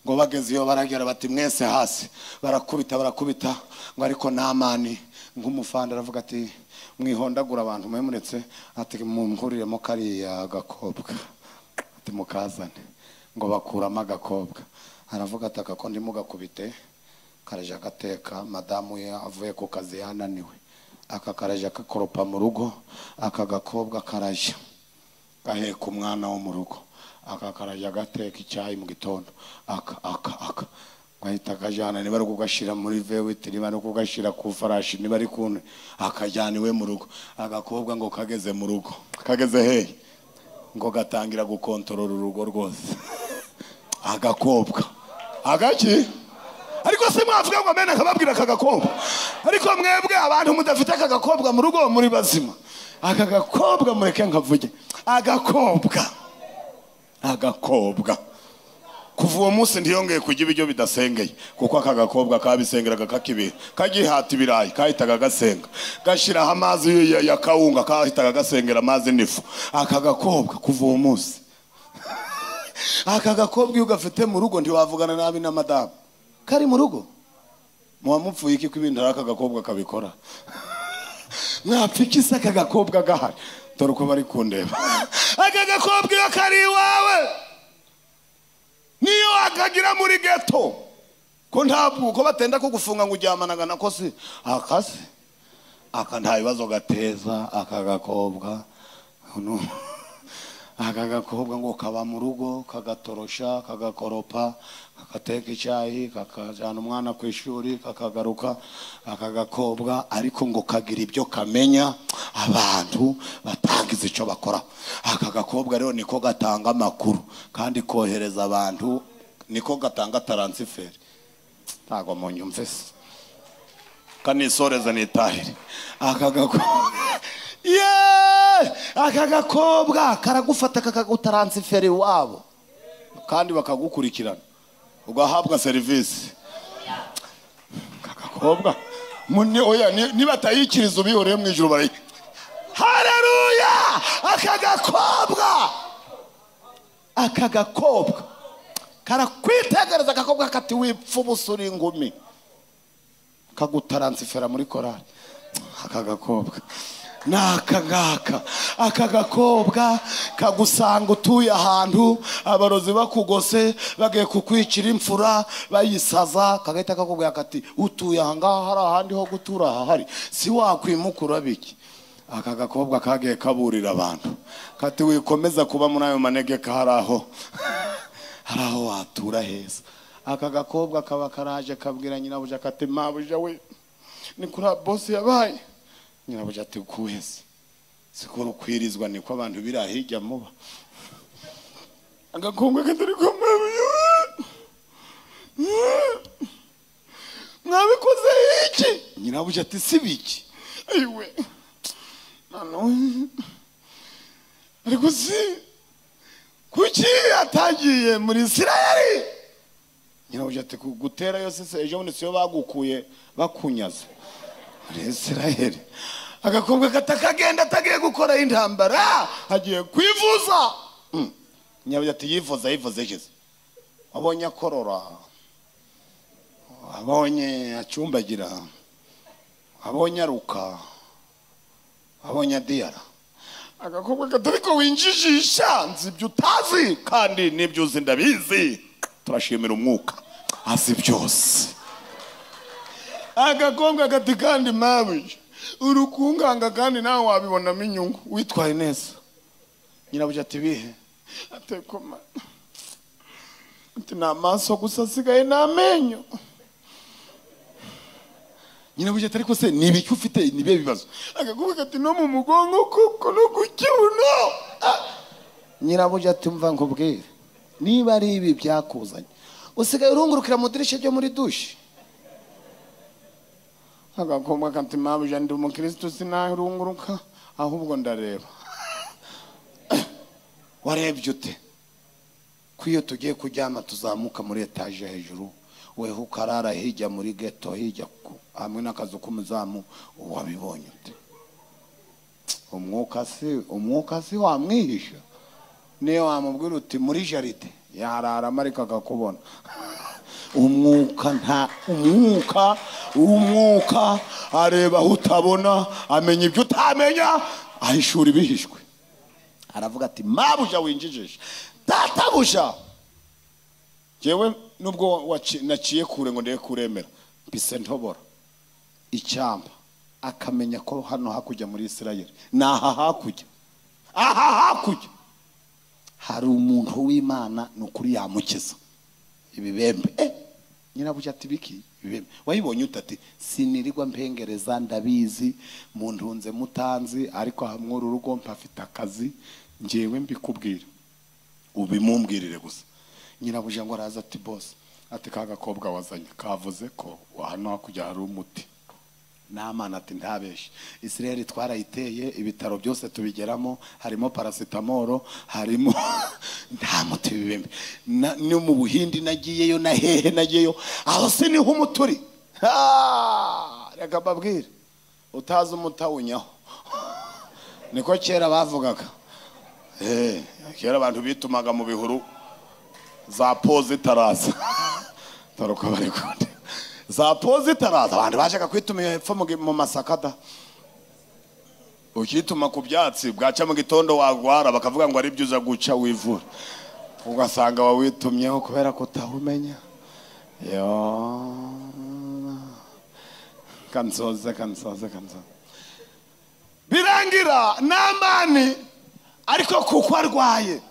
ngo bageze iyo baragera bati mwese hasi barakubita barakubita ngo ariko namani nk'umufanda aravuga ati mwihondagura abantu mwemuretse ati mumhuriremo kariya gakobwa ati mukazane ngo bakuramo agakobwa aravuga ati aka ko ndimo gakubite karaje agateka madamu ye avuye ku kazi yananiwe aka karaje akakoropa mu rugo aka gakobwa karaje gaheka umwana wo mu rugo aka karaje agateka icyayi mu gitondo aka aka aka gahita akajyana niba ari kugashyira muri vewiti niba ari kugashyira ku farashi niba ari ku akajyana iwe mu rugo agakobwa ngo kageze mu rugo kageze hehe ngo gatangira gukontorora urugo rwose agakobwa agaki ariko se mwavuga ngo mena akababwira aka gakobwa ariko mwebwe abantu mudafite aka gakobwa mu rugo muri bazima aka gakobwa mureke nkavuge agakobwa agakobwa kuva uwo munsi ntiyongeye kurya ibiryo bidasengeye kuko aka gakobwa kabisengeraga kakibiha kagihata ibirayi kahitaga gasenga gashyiraho amazi ya- ya kawunga kahitaga gasengera amazi n'ifu aka gakobwa kuva uwo munsi aka gakobwa iyo ugafite mu rugo ntiwavugana nabi na madamu kari mu rugo muwamupfuye iki ko ibintu ari aka gakobwa kabikora mwapfa iki se aka gakobwa gahari dore uko bari kundeba aka gakobwa iyo kari iwawe niyo wakagira muri geto ko ntabwo uko batenda kugufunga ngo uryamanaga nako se akase aka nta bibazo gateza aka gakobwa No. aka gakobwa ngo kaba mu rugo kagatorosha kagakoropa kagateka icyayi kakajyana umwana ku ishuri kakagaruka aka gakobwa ariko ngo kagira ibyo kamenya abantu batangiza icyo bakora aka gakobwa rero niko gatanga amakuru kandi kohereza abantu niko gatanga taransiferi ntabwo mu nyumve se kanisoreza nitahire aka gakobwa Yeee! aka gakobwa karagufata kakagutaransiferi iwabo kandi bakagukurikirana ugahabwa serivisi aka gakobwa Muni- oya, ni- nibatayikiriza ubihoreye mu ijoro barayi hareruya aka gakobwa aka gakobwa karakwitegereza agakobwa kati wipfa ubusa uri ingumi kagutaransifera muri korari aka gakobwa ni aka ngaka aka gakobwa kagusanga utuye ahantu abarozi bakugose bagiye kukwicira imfura bayisaza kagahita kakubwira kati utuye ahangaha hari ahandi ho gutura hahari si wakwimukura biki aka gakobwa kagiye kaburira abantu kati wikomeza kuba muri ayo manegeka hari aho hari aho watura heza aka gakobwa kaba karaje kabwira nyirabuja kati mabuja we ni kuri bosi yabaye nyirabuja ati kuhese siko rukwirizwa niko abantu biriya hirya muba agakobwa katari ko mabuja we mwabikoze iki nyirabuja ati si biki ayiwe none ariko si kuki atagiye muri isirayeli nyirabuja ati "Gu- gutera yo sese ejo bundi siyo bagukuye bakunyaze muri isirayeli agakobwa katakagenda atagiye gukoraho intambara agiye kwivuza Mm. nyirabuja ati yivuza yivuze yigeze wabonye akorora wabonye acumbagira wabonye aruka wabonye adiyara agakobwa katari ko winjijisha nzi ibyo utazi kandi n'ibyo uzi ndabizi turashimira umwuka azi byose agakobwa kati kandi mabuja urukunganga kandi nawe wabibonamo inyungu witwaye neza nyirabuja ati bihe atekoma ati ni amaso gusa asigaye n'amenyo nyirabuja atari kose ni ibiki ufite ni ibihe bibazo agakobwa ati no mu mugongo kuko no ku kibuno Ah! nyirabuja ati mva nkubwire niba ari ibi byakuzanye usigaye urungurukira mu dirishya ryo muri dushe agakobwa kati mabuja ndi umukirisitu sinarunguruka ahubwo ndareba warebye ute ko iyo tugiye kuryama tuzamuka muri etaje hejuru weho ukarara hirya muri geto hirya ku- hamwe n'akazu k'umuzamu wabibonye ute umwuka si umwuka si wamwihisha niyo wamubwira uti muri jaride yararamo ariko akakubona umwuka nta umwuka umwuka areba aho utabona amenya ibyo utamenya ahishura ibihishwe aravuga ati mabuja winjijisha databuja yewe nubwo waci- naciye kure ngo ndebe kuremera mbise ntobora icyamba akamenya ko hano hakurya muri isirayeli ni aha hakurya aha hakurya hari umuntu w'imana ni ukuri yamukiza ibibembe eh, nyirabuja ati biki ibibembe wayibonye ute ati sinirirwa mpengereza ndabizi muntunze mutanzi ariko hamwuru urugo mpafite akazi ngewe mbikubwira ubimumbwirire gusa nyirabuja ngo araza ati bose ati ka gakobwa wazanye kavuze ko hano hakurya hari umuti n'amana ati ntabeshe isirayeli twarayiteye ibitaro byose tubigeramo harimo parasitamoro harimo nta muti w'ibimbi Na- no mu buhindi nagiyeyo na hehe nagiyeyo aho si niho umuti uri Ah, reka mbabwire utazi umuti awunyaho niko kera bavugaga Eh, kera abantu bitumaga mu bihuru za poze itaraza taruka bari kunde za poze itaraza abantu bashaka kwituma iyo hepfo mu gi- mu masakada ukituma ku byatsi bwaca mu gitondo wagwara bakavuga ngo ari byo uza guca wivura ugasanga wawitumyeho kubera kutawumenya yo kansoze kansoze kansoze birangira namani ariko kuko arwaye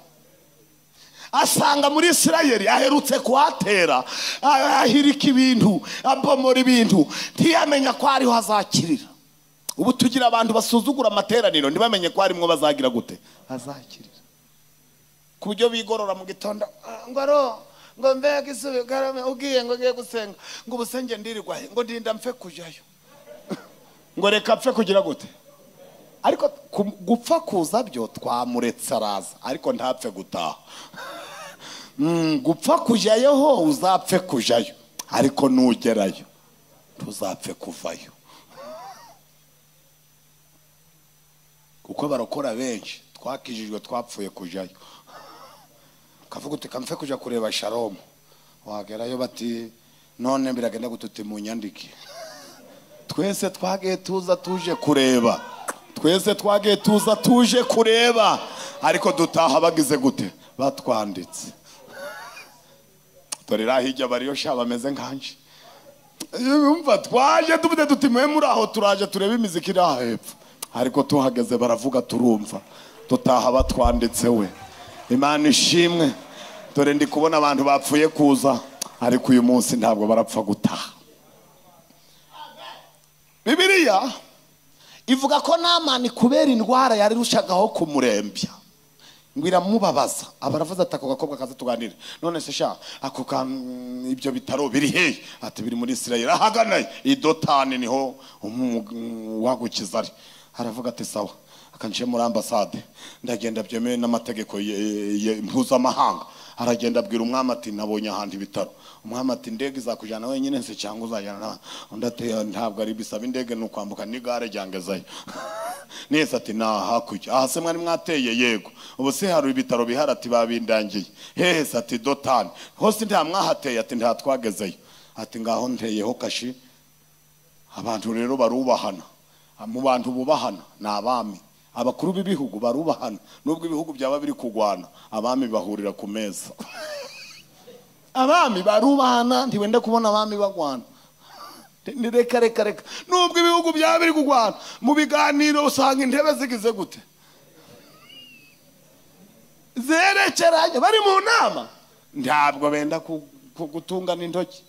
asanga muri isirayeli aherutse kuhatera ahirika ibintu abomora ibintu ntiyamenya ko ariho azakirira ubu tugira abantu basuzugura amateraniro ntibamenye ko harimo bazagira gute azakirira ku buryo bigorora mu gitondo "Ah, ngo aro ngo mbe gisubi karame ugiye ngo ngiye gusenga ngo ubusenge ndirirwahe ngo ndinda mpfe kujyayo ngo reka mpfe kugira gute ariko ku- gupfa kuza byo twamuretse araza ariko ntapfe gutaha Mm, gupfa kujyayo ho uzapfe kujyayo ariko nugerayo ntuzapfe kuvayo kuko barokora benshi twakijijwe twapfuye kujyayo ukavuga uti kamfe kujya kureba sharomu wagerayo bati none biragenda gututi mu nyandike twese twagiye tuza tuje kureba twese twagiye tuza tuje kureba ariko dutaha bagize gute batwanditse dore iriya hirya bariyo sha bameze nkanje yumva twaje tuvuze duti mwe muri aho turaje turebe imiziki iri aha hepfo ariko tuhageze baravuga turumva dutaha batwanditse we imana ishimwe dore ndi kubona abantu bapfuye kuza ariko uyu munsi ntabwo barapfa gutaha bibiliya ivuga ko namani kubera indwara yari rushagaho kumurembya ngo iramubabaza aba aravuze ati ako gakobwa kaza tuganire none se sha ako ka mm, ibyo bitaro biri hehe ati biri muri isirayeli ahagana i dotani niho umu- mm, uwagukiza ari aravuga ati sawa akanjiye muri ambasade ndagenda byemewe n'amategeko ye- ye- mpuzamahanga aragenda abwira umwami ati nabonye ahandi ibitaro umwami ati indege izakujyana wenyine se cyangwa uzajyana n'abandi?" undi ati ntabwo ari bisaba indege ni ukwambuka n'igare ryangezayo neza ati nta hakurya aha se mwari mwateye yego ubu se hari ibitaro bihari ati babindangiye hehe se ati dotani hose nta mwahateye ati nta twagezeyo ati ngaho nteyeho kashi abantu rero barubahana mu bantu bubahana ni abami abakuru b'ibihugu barubahana nubwo ibihugu byaba biri kugwana abami bahurira ku meza abami barubahana ntiwenda kubona abami bagwana ni reka reka reka nubwo ibihugu byaba biri kugwana mu biganiro usanga intebe zigize gute zerekeranye bari mu nama ntabwo benda ku- ku- gutungana intoki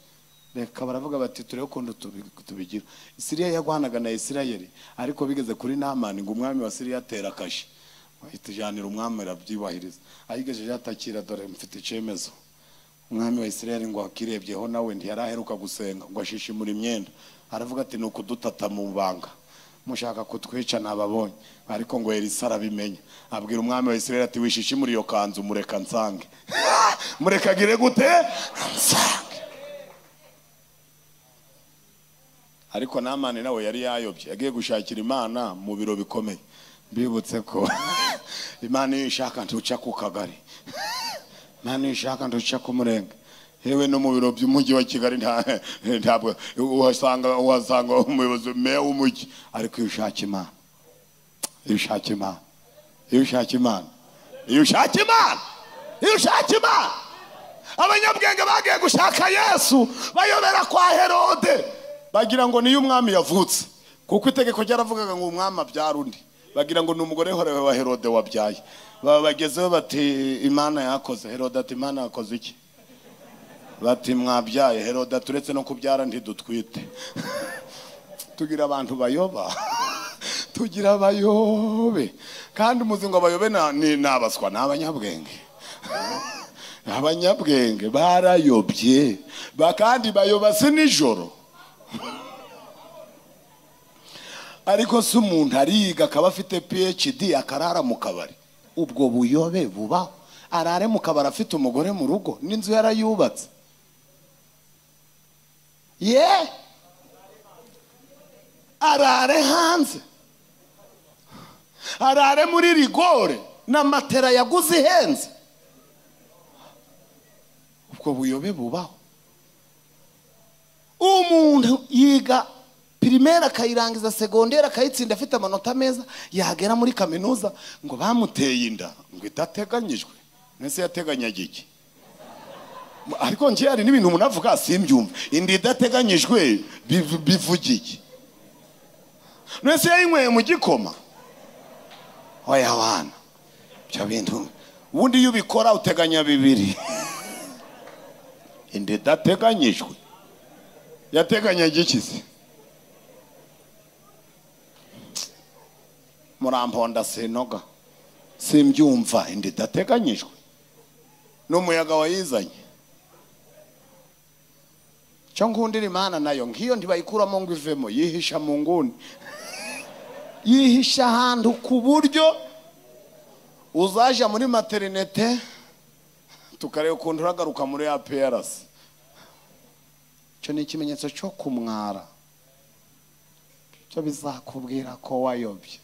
reka baravuga bati turebe ukuntu tubi- tubigira siriya yagwanaga na isirayeli ariko bigeze kuri namani ngo umwami wa siriya atera akashi bahitujyanira umwami arabyubahiriza ayigejeje atakira dore mfite icyemezo umwami wa isirayeli ngo akirebyeho nawe ntiyari aheruka gusenga ngo ashishimura imyenda aravuga ati ni ukudutatama mu banga mushaka kutwica nababonye ariko ngo elisa arabimenya abwira umwami wa isirayeli ati wishishe muri iyo kanzu mureka nsange murekagire gute nsange ariko namani nawe yari yayobye yagiye gushakira imana mu biro bikomeye mbibutse ko imana iyo ishaka ntuca ku kagari imana iyo ishaka ntuca ku murenge yewe no mu biro by'umujyi wa kigali nta- ntabwo uhasanga uhasanga umuyobozi meya w'umujyi ariko iyo ushaka imana iyo ushaka imana iyo ushaka imana iyo ushaka imana iyo ushaka imana abanyabwenge bagiye gushaka yesu bayobera kwa herode bagira ngo niyo umwami yavutse kuko itegeko ryaravugaga ngo umwami abyara undi bagira ngo ni umugore horewe wa herode wabyaye baba bagezeho bati imana yakoze herode ati imana yakoze iki bati mwabyaye herode turetse no kubyara ntidutwite tugira abantu bayoba tugira abayobe kandi umuzi ngo abayobe na- ni ni abaswa ni abanyabwenge abanyabwenge barayobye ba- kandi bayoba si nijoro ariko si umuntu ariga akaba afite phd akarara mu kabari ubwo buyobe bubaho arare mu kabari afite umugore mu rugo n'inzu yarayubatse ye arare hanze arare muri rigore na matera yaguze ihenze ubwo buyobe bubaho umuntu yiga pirimeri akayirangiza segonderi akayitsinda afite amanota meza yagera muri kaminuza ngo bamuteye inda ngo idateganyijwe mwese yateganyaga iki ariko njye hari n'ibintu umuntu avuga simbyumva inda idateganyijwe biv- bivuga iki mwese yayinyweye mu gikoma oya wana ibyo bintu ubundi iyo ubikora uteganya bibiri inda idateganyijwe yateganyaga iki se muramponda sinoga simbyumva inda idateganyijwe n'umuyaga wayizanye cyo ngundira imana nayo nk'iyo ntibayikuramo ngo ivemo yihisha mu nguni yihisha ahantu ku buryo uzaja muri materinete tukareba ukuntu uragaruka muri ya prc icyo ni ikimenyetso cyo kumwara cyo bizakubwira ko wayobye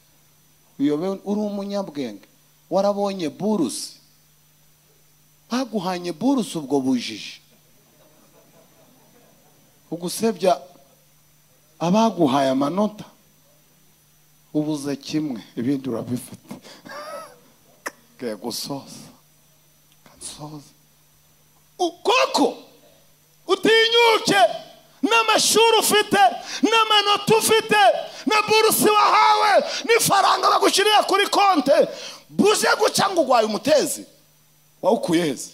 uyobe uri umunyabwenge warabonye burusi baguhanye burusi ubwo bujiji ugusebya abaguhaye amanota ubuze kimwe ibindi urabifata ngiye gusoza kansoza ukoko utinyuke n'amashuri ufite n'amanota ufite na burusi wahawe n'ifaranga bagushyiriye kuri konte buje guca ngo urwaye umutezi wawukuye heza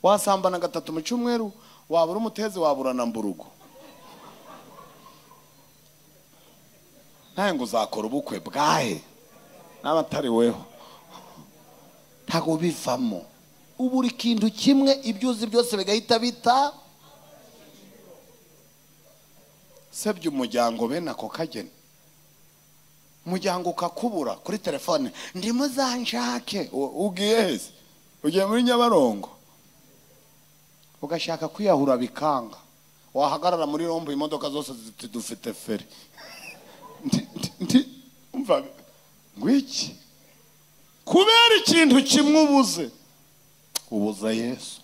wasambana gatatu mu cyumweru wabura umutezi wabura na mburugu nawe ngo uzakora ubukwe bwahe n'abatariweho ntabwo bivamo ubura ikintu kimwe ibyo uzi byose bigahita bita sebye umuryango bene ako kageni umuryango ukakubura kuri telefone ndimo zanshake U- ugiye heza ugiye muri nyabarongo ugashaka kwiyahura bikanga wahagarara muri rombo imodoka zose ziti dufite feri Ndi- ndi- ndi- umva ngwiki kubera ikintu kimwe ubuze ubuza yesu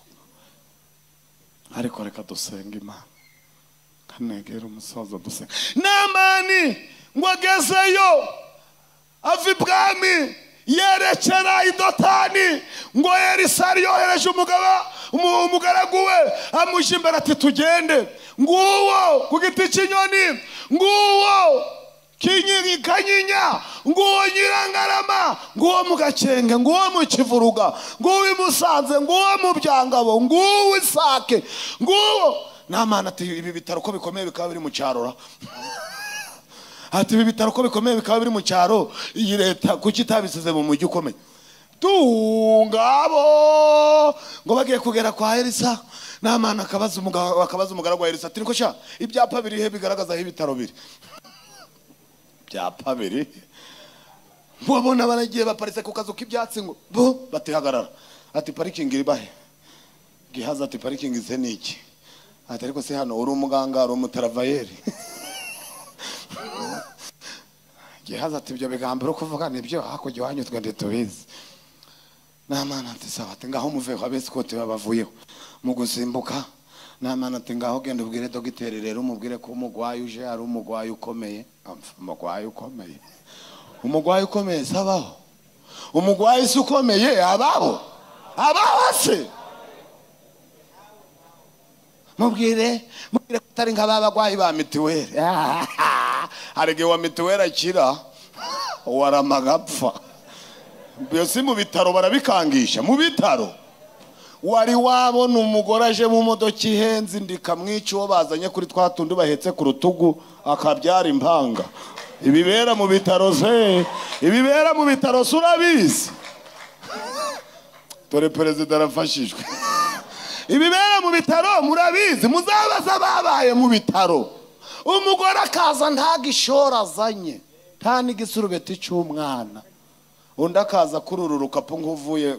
ariko reka dusenga imana kanegera umusaza dusenga namani ngo agezeyo ava ibwami yerekera i dotani ngo elisa yohereje umugaba umu- umugaragu we amuje imbere ati tugende nguwo ku giti cy'inyoni nguwo kinyi- kanyinya nguwo nyirangarama nguwo mu gakenge nguwo mu kivuruga nguwo i musanze nguwo mu byangabo nguwo isake nguwo namana ati ibi bitaro ko bikomeye bikaba biri mu cyarora ati ibi bitaro ko bikomeye bikaba biri mu cyaro iyi leta kuki itabisize mu mujyi ukomeye tungabo ngo bagiye kugera kwa elisa namana akabaza umuga- akabaza umugaragu wa elisa ati niko sha ibyapa biri he bigaragaza aho ibitaro biri bya pabiri babona baragiye baparitse ku kazu k'ibyatsi ngo bo batihagarara ati parikingi iri bahe gihaza ati parikingi ze ni iki ati ariko se hano uri umuganga uri umutaravayeri gihaza ati ibyo bigambo uri kuvuga nibyo hakurya iwanyu twe ntitubizi namana ati sawa ati ngaho muveho abesikoti babavuyeho mu gusimbuka namana ati ngaho genda ubwire dogiteri rero umubwire ko umugwayi uje ari umugwayi ukomeye Amf, umugwayi ukomeye umugwayi ukomeye sabaho umugwayi si ukomeye ababo ababo se mubwire mubwire ko atari nka ba bagwayi ba mituweli hari igihe wa mituweli akira waramaga apfa ibyo si mu bitaro barabikangisha mu bitaro wari wabona umugore aje mu modoka ihenze indi ikamwica uwo bazanye kuri twa tundi bahetse ku rutugu akabyara impanga ibibera mu bitaro se ibibera mu bitaro se urabizi dore perezida arafashijwe ibibera mu bitaro murabizi muzabaza babaye mu bitaro umugore akaza nta gishoro azanye nta n'igisurubeti cy'umwana undi akaza akurura urukapu nk'uvuye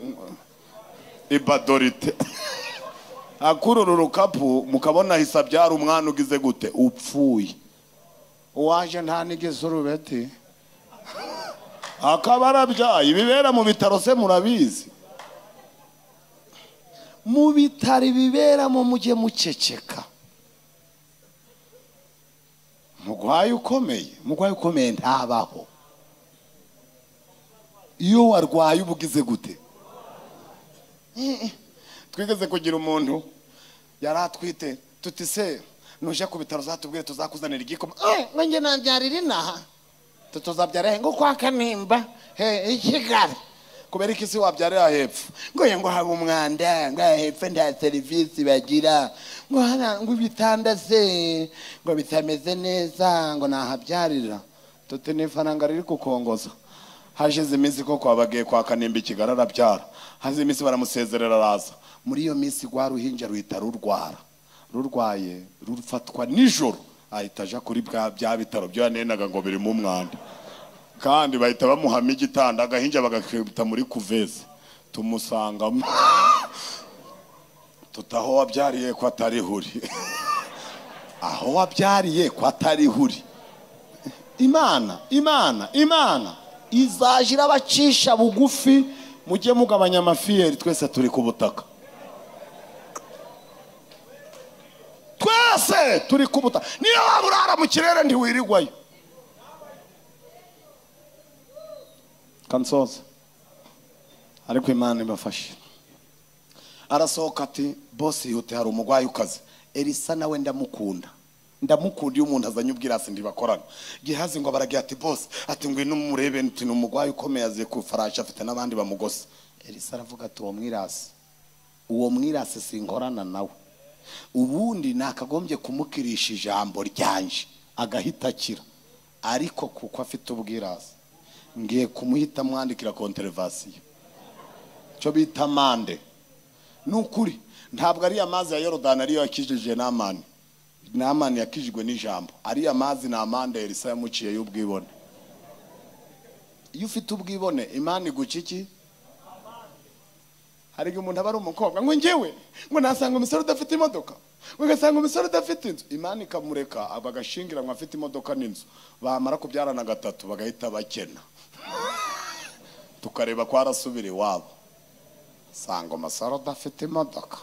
ibadorite akurura urukapu mukabona ahise abyara umwana ugize gute upfuye uwaje nta n'igisurubeti akaba arabyaye ibibera mu bitaro se murabizi mu bitaro ibiberamo mujye muceceka umurwayi ukomeye umurwayi ukomeye ntabaho iyo warwaye uba ugize gute Mm-mm. twigeze kugira umuntu yari atwite tuti se nuje ku bitaro uzatubwire tuzakuzanira igikoma "Eh, ngo njye nabyarira inaha tuzabyara he ngo kwa kanimba he i kigali kubera ko isi wabyarira hepfo ngo ye ngo haba umwanda ngo aha hepfo nta serivisi bagira ngo hana- ngo ibitanda se ngo bitameze neza ngo nahabyarira tuti ni ifaranga riri kukongoza hashize iminsi koko abagiye kwa kanimba ikigali arabyara hashize iminsi baramusezerera araza muri iyo minsi rwa ruhinja ruhita rurwara rurwaye rufatwa nijoro ahita aja kuri bwa- bya bitaro byo yanenaga ngo birimo umwanda kandi bahita bamuhamo igitanda agahinja bagakubita muri kuveze tumusangamo tutaho wabyariye ko atari huri aho wabyariye ko atari huri imana imana imana izaje irabacisha bugufi mujye mugabanya amafiyeri twese turi ku butaka twese turi ku butaka niyo waba urara mu kirere ntiwirirwayo kansoza ariko imana ibafashe arasohoka ati bose yihute hari umurwayi ukaze elisa nawe ndamukunda ndamukunda iyo umuntu azanye ubwirasi ntibakorana gihazi ngo baragira ati bose ati ngwino umurebe nti ni umurwayi ukomeye aziye ku ifarashi afite n'abandi bamugose elisa aravuga ati uwo mwirasi uwo mwirasi sinkorana nawe ubundi nakagombye kumukirisha ijambo ryanje agahita akira ariko kuko afite ubwirasi ngiye kumuhita mwandikira konterevasiyo cyo bita amande ni ukuri ntabwo ariya mazi ya yorodani ariyo yakijije n'amani n'amani yakijijwe n'ijambo ariya mazi ni amande elisa yamuciye y'ubwibone iyo ufite ubwibone imana iguca iki hari igihe umuntu aba ari umukobwa ngo ngewe ngo nasanga umusore udafite imodoka ngo ugasanga umusore udafite inzu imana ikamureka bagashingiranwa afite imodoka n'inzu bamara kubyarana gatatu bagahita bakena tukareba ko arasubira iwabo sanga umusore udafite imodoka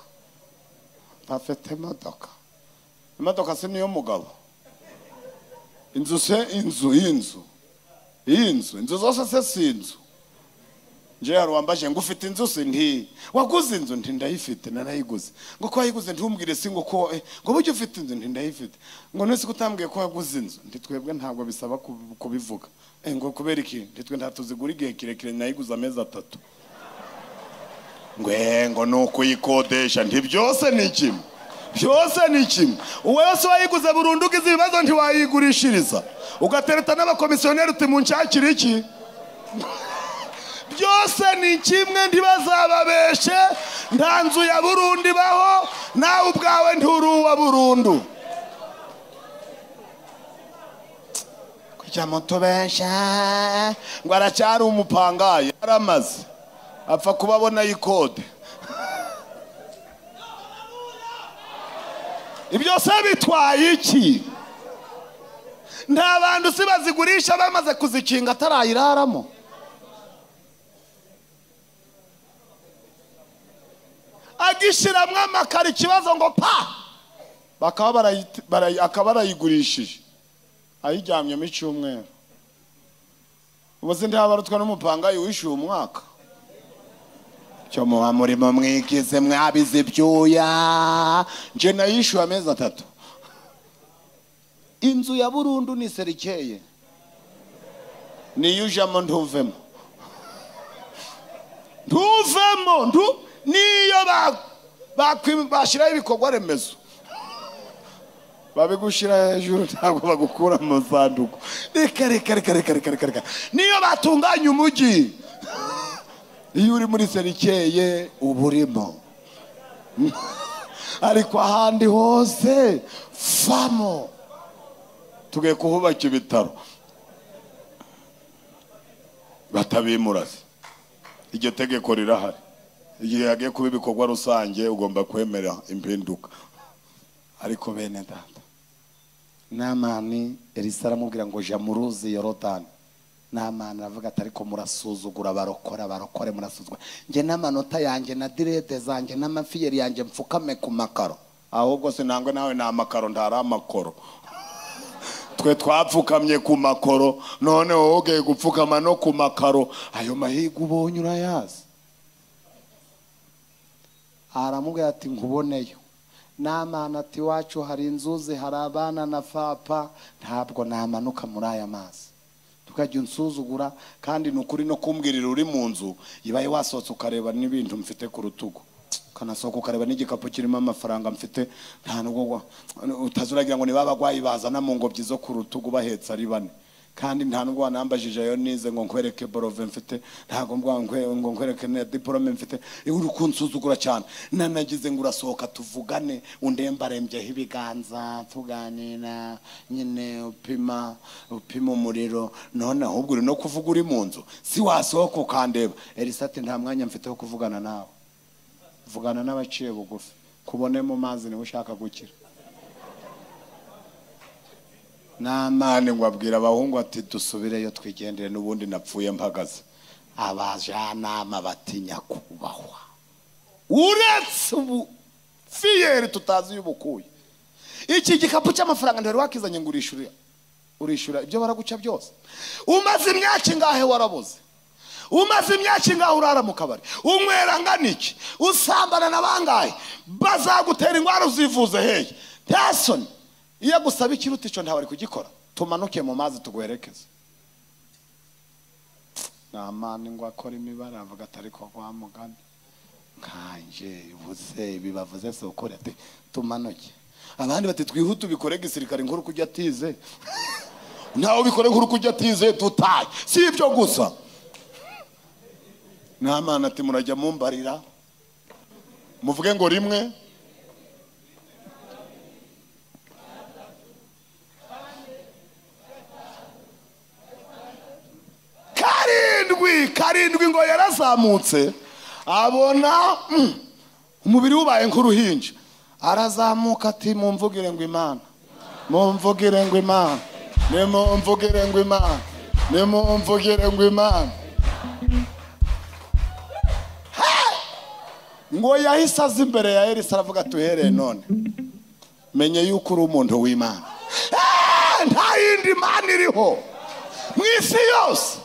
udafite imodoka imodoka si niyo mugabo inzu se inzu y'inzu y'inzu inzu zose se si inzu nje hari uwambaje ngo ufite inzu se nti waguze inzu nti ndayifite narayiguze ngo ko wayiguze ntumbwire si ngo ko eh, ngo buryo ufite inzu nti ndayifite ngo nese kutambwiye ko waguze inzu nti twebwe ntabwo bisaba kub- kubivuga Eh, ngo kubera iki nti twe ntatuzigura igihe kirekire nayiguze amezi atatu ngwe ngo ni ukuyikodesha nti byose ni kimwe byose ni kimwe uwese wayiguze burundu ugize ibibazo ntiwayigurishiriza ugatereta n'abakomisiyoneri uti munshakire iki byose ni kimwe ntibazababeshe nta nzu ya burundu ibaho nawe ubwawe nturi uwa burundu cyamutubesha ngo aracyari umupangaye aramaze apfa kuba abona ikode ibyo se bitwaye iki nta bantu si bazigurisha bamaze kuzikinga atarayiraramo agishyiramo amakara ikibazo ngo pa bakaba barayiti- barayi- akaba barayigurishije ayiryamyemo icyumweru ubu se ntihabarutwa n'umupangayi wishyuye umwaka cyo muba murimo mwigize mwabize ibyuya nje nayishyuye amezi atatu inzu ya burundu ni serikeye niyo ujamo ntuvemo ntuvemo ntu niyo ba- bakwi- bashyiraho ibikorwa remezo babigushyira hejuru ntabwo bagukura mu sanduku reka reka reka reka reka reka reka niyo batunganya umujyi iyo uri muri serikeye uba urimo ariko ahandi hose vamo tugiye kuhubaka ibitaro batabimurase iryo tegeko rirahari igihe hagiye kuba ibikorwa rusange ugomba kwemera impinduka ariko bene data namani elisa aramubwira ngo jya mu ruzi yorodani namani aravuga ati ariko murasuzugura barokora barokore murasuzugura njye n'amanota yanjye na direde zanjye n'amafiyeri yanjye mfukame ku makaro ahubwo sinangwe nawe ni amakaro ntari amakoro twe twapfukamye ku makoro none wowe ugiye gupfukama no ku makaro ayo mahirwe ubonye urayazi aramubwira ati nkuboneyo namana ati iwacu hari inzuzi hari abana na fapa ntabwo namanuka muri aya mazi tukajya unsuzugura kandi ni ukuri no kumbwirira uri mu nzu ibaye wasohotse ukareba n'ibintu mfite ku rutugu ukanasohoka ukareba n'igikapu kirimo amafaranga mfite nta nubwo wa- utazi uragira ngo niba abagwayi bazana mu ngobyi zo ku rutugu bahetse ari bane kandi nta nubwo wanambajije ayo nize ngo nkwereke borove mfite ntabwo mbwa- nkwe- ngo nkwereke na diporome mfite uri kunsuzugura cyane nanagize ngo urasohoka tuvugane undembarembyeho ibiganza tuganira nyine upima upima umuriro none ahubwo uri no kuvuga uri mu nzu si wasohoka ukandeba elisa ati nta mwanya mfite wo kuvugana nawe vugana n'abaciye bugufi kubone mu mazi niwe ushaka gukira namani ngo abwira abahungu ati dusubireyo twigendere n'ubundi napfuye mpagaze abajyanama bati nyakubahwa uretse ubu fiyeri tutazi iyo ubukuye iki gikapu cy'amafaranga ntari wakizanye ngo urishyure urishyura ibyo baraguca byose umaze imyaka ingahe warabuze umaze imyaka ingahe urara mu kabari unywera angana iki usambana na bangahe bazagutera indwara uzivuze hehe nta soni iyo agusaba ikiruta icyo ntawe ari kugikora tumanuke mu mazi tuguherekeze nta mani ngo akora imibare avuga ati ariko wa mugani nkanjye ubuze ibi bavuze si ukuri ati tumanuke abandi bati twihute ubikore gisirikare inkuru kujya atize ntawe ubikore inkuru kujya atize dutaye si ibyo gusa nta mwana ati murajya mumbarira muvuge ngo rimwe karindwi karindwi ngo yarazamutse abona mm, umubiri wubaye nk'uruhinja arazamuka ati mumvugire ngo imana mumvugire ngo imana nimumvugire ngo imana nimumvugire ngo imana ngo yahise aza imbere ya elisa aravuga ati uhereye none menye yuko uri umuntu w'imana Eh, nta yindi mana iriho mu isi yose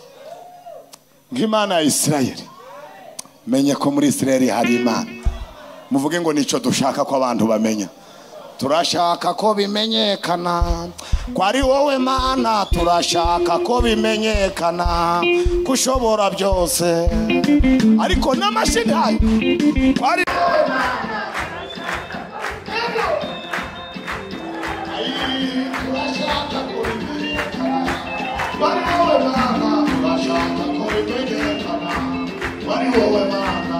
nk'imana ya isirayeli menye ko muri isirayeli hari imana muvuge ngo nicyo dushaka ko abantu bamenya turashaka ko bimenyekana ko ari wowe mana turashaka ko bimenyekana ko ushobora byose ariko n'amashini hayo ko ari wowe mana Ayi, turashaka ko bimenyekana ko ari wowe mana turashaka ko bimenyekana ko ari wowe mana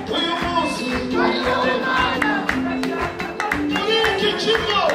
uyu munsi ko ari wowe mana muri iki kigo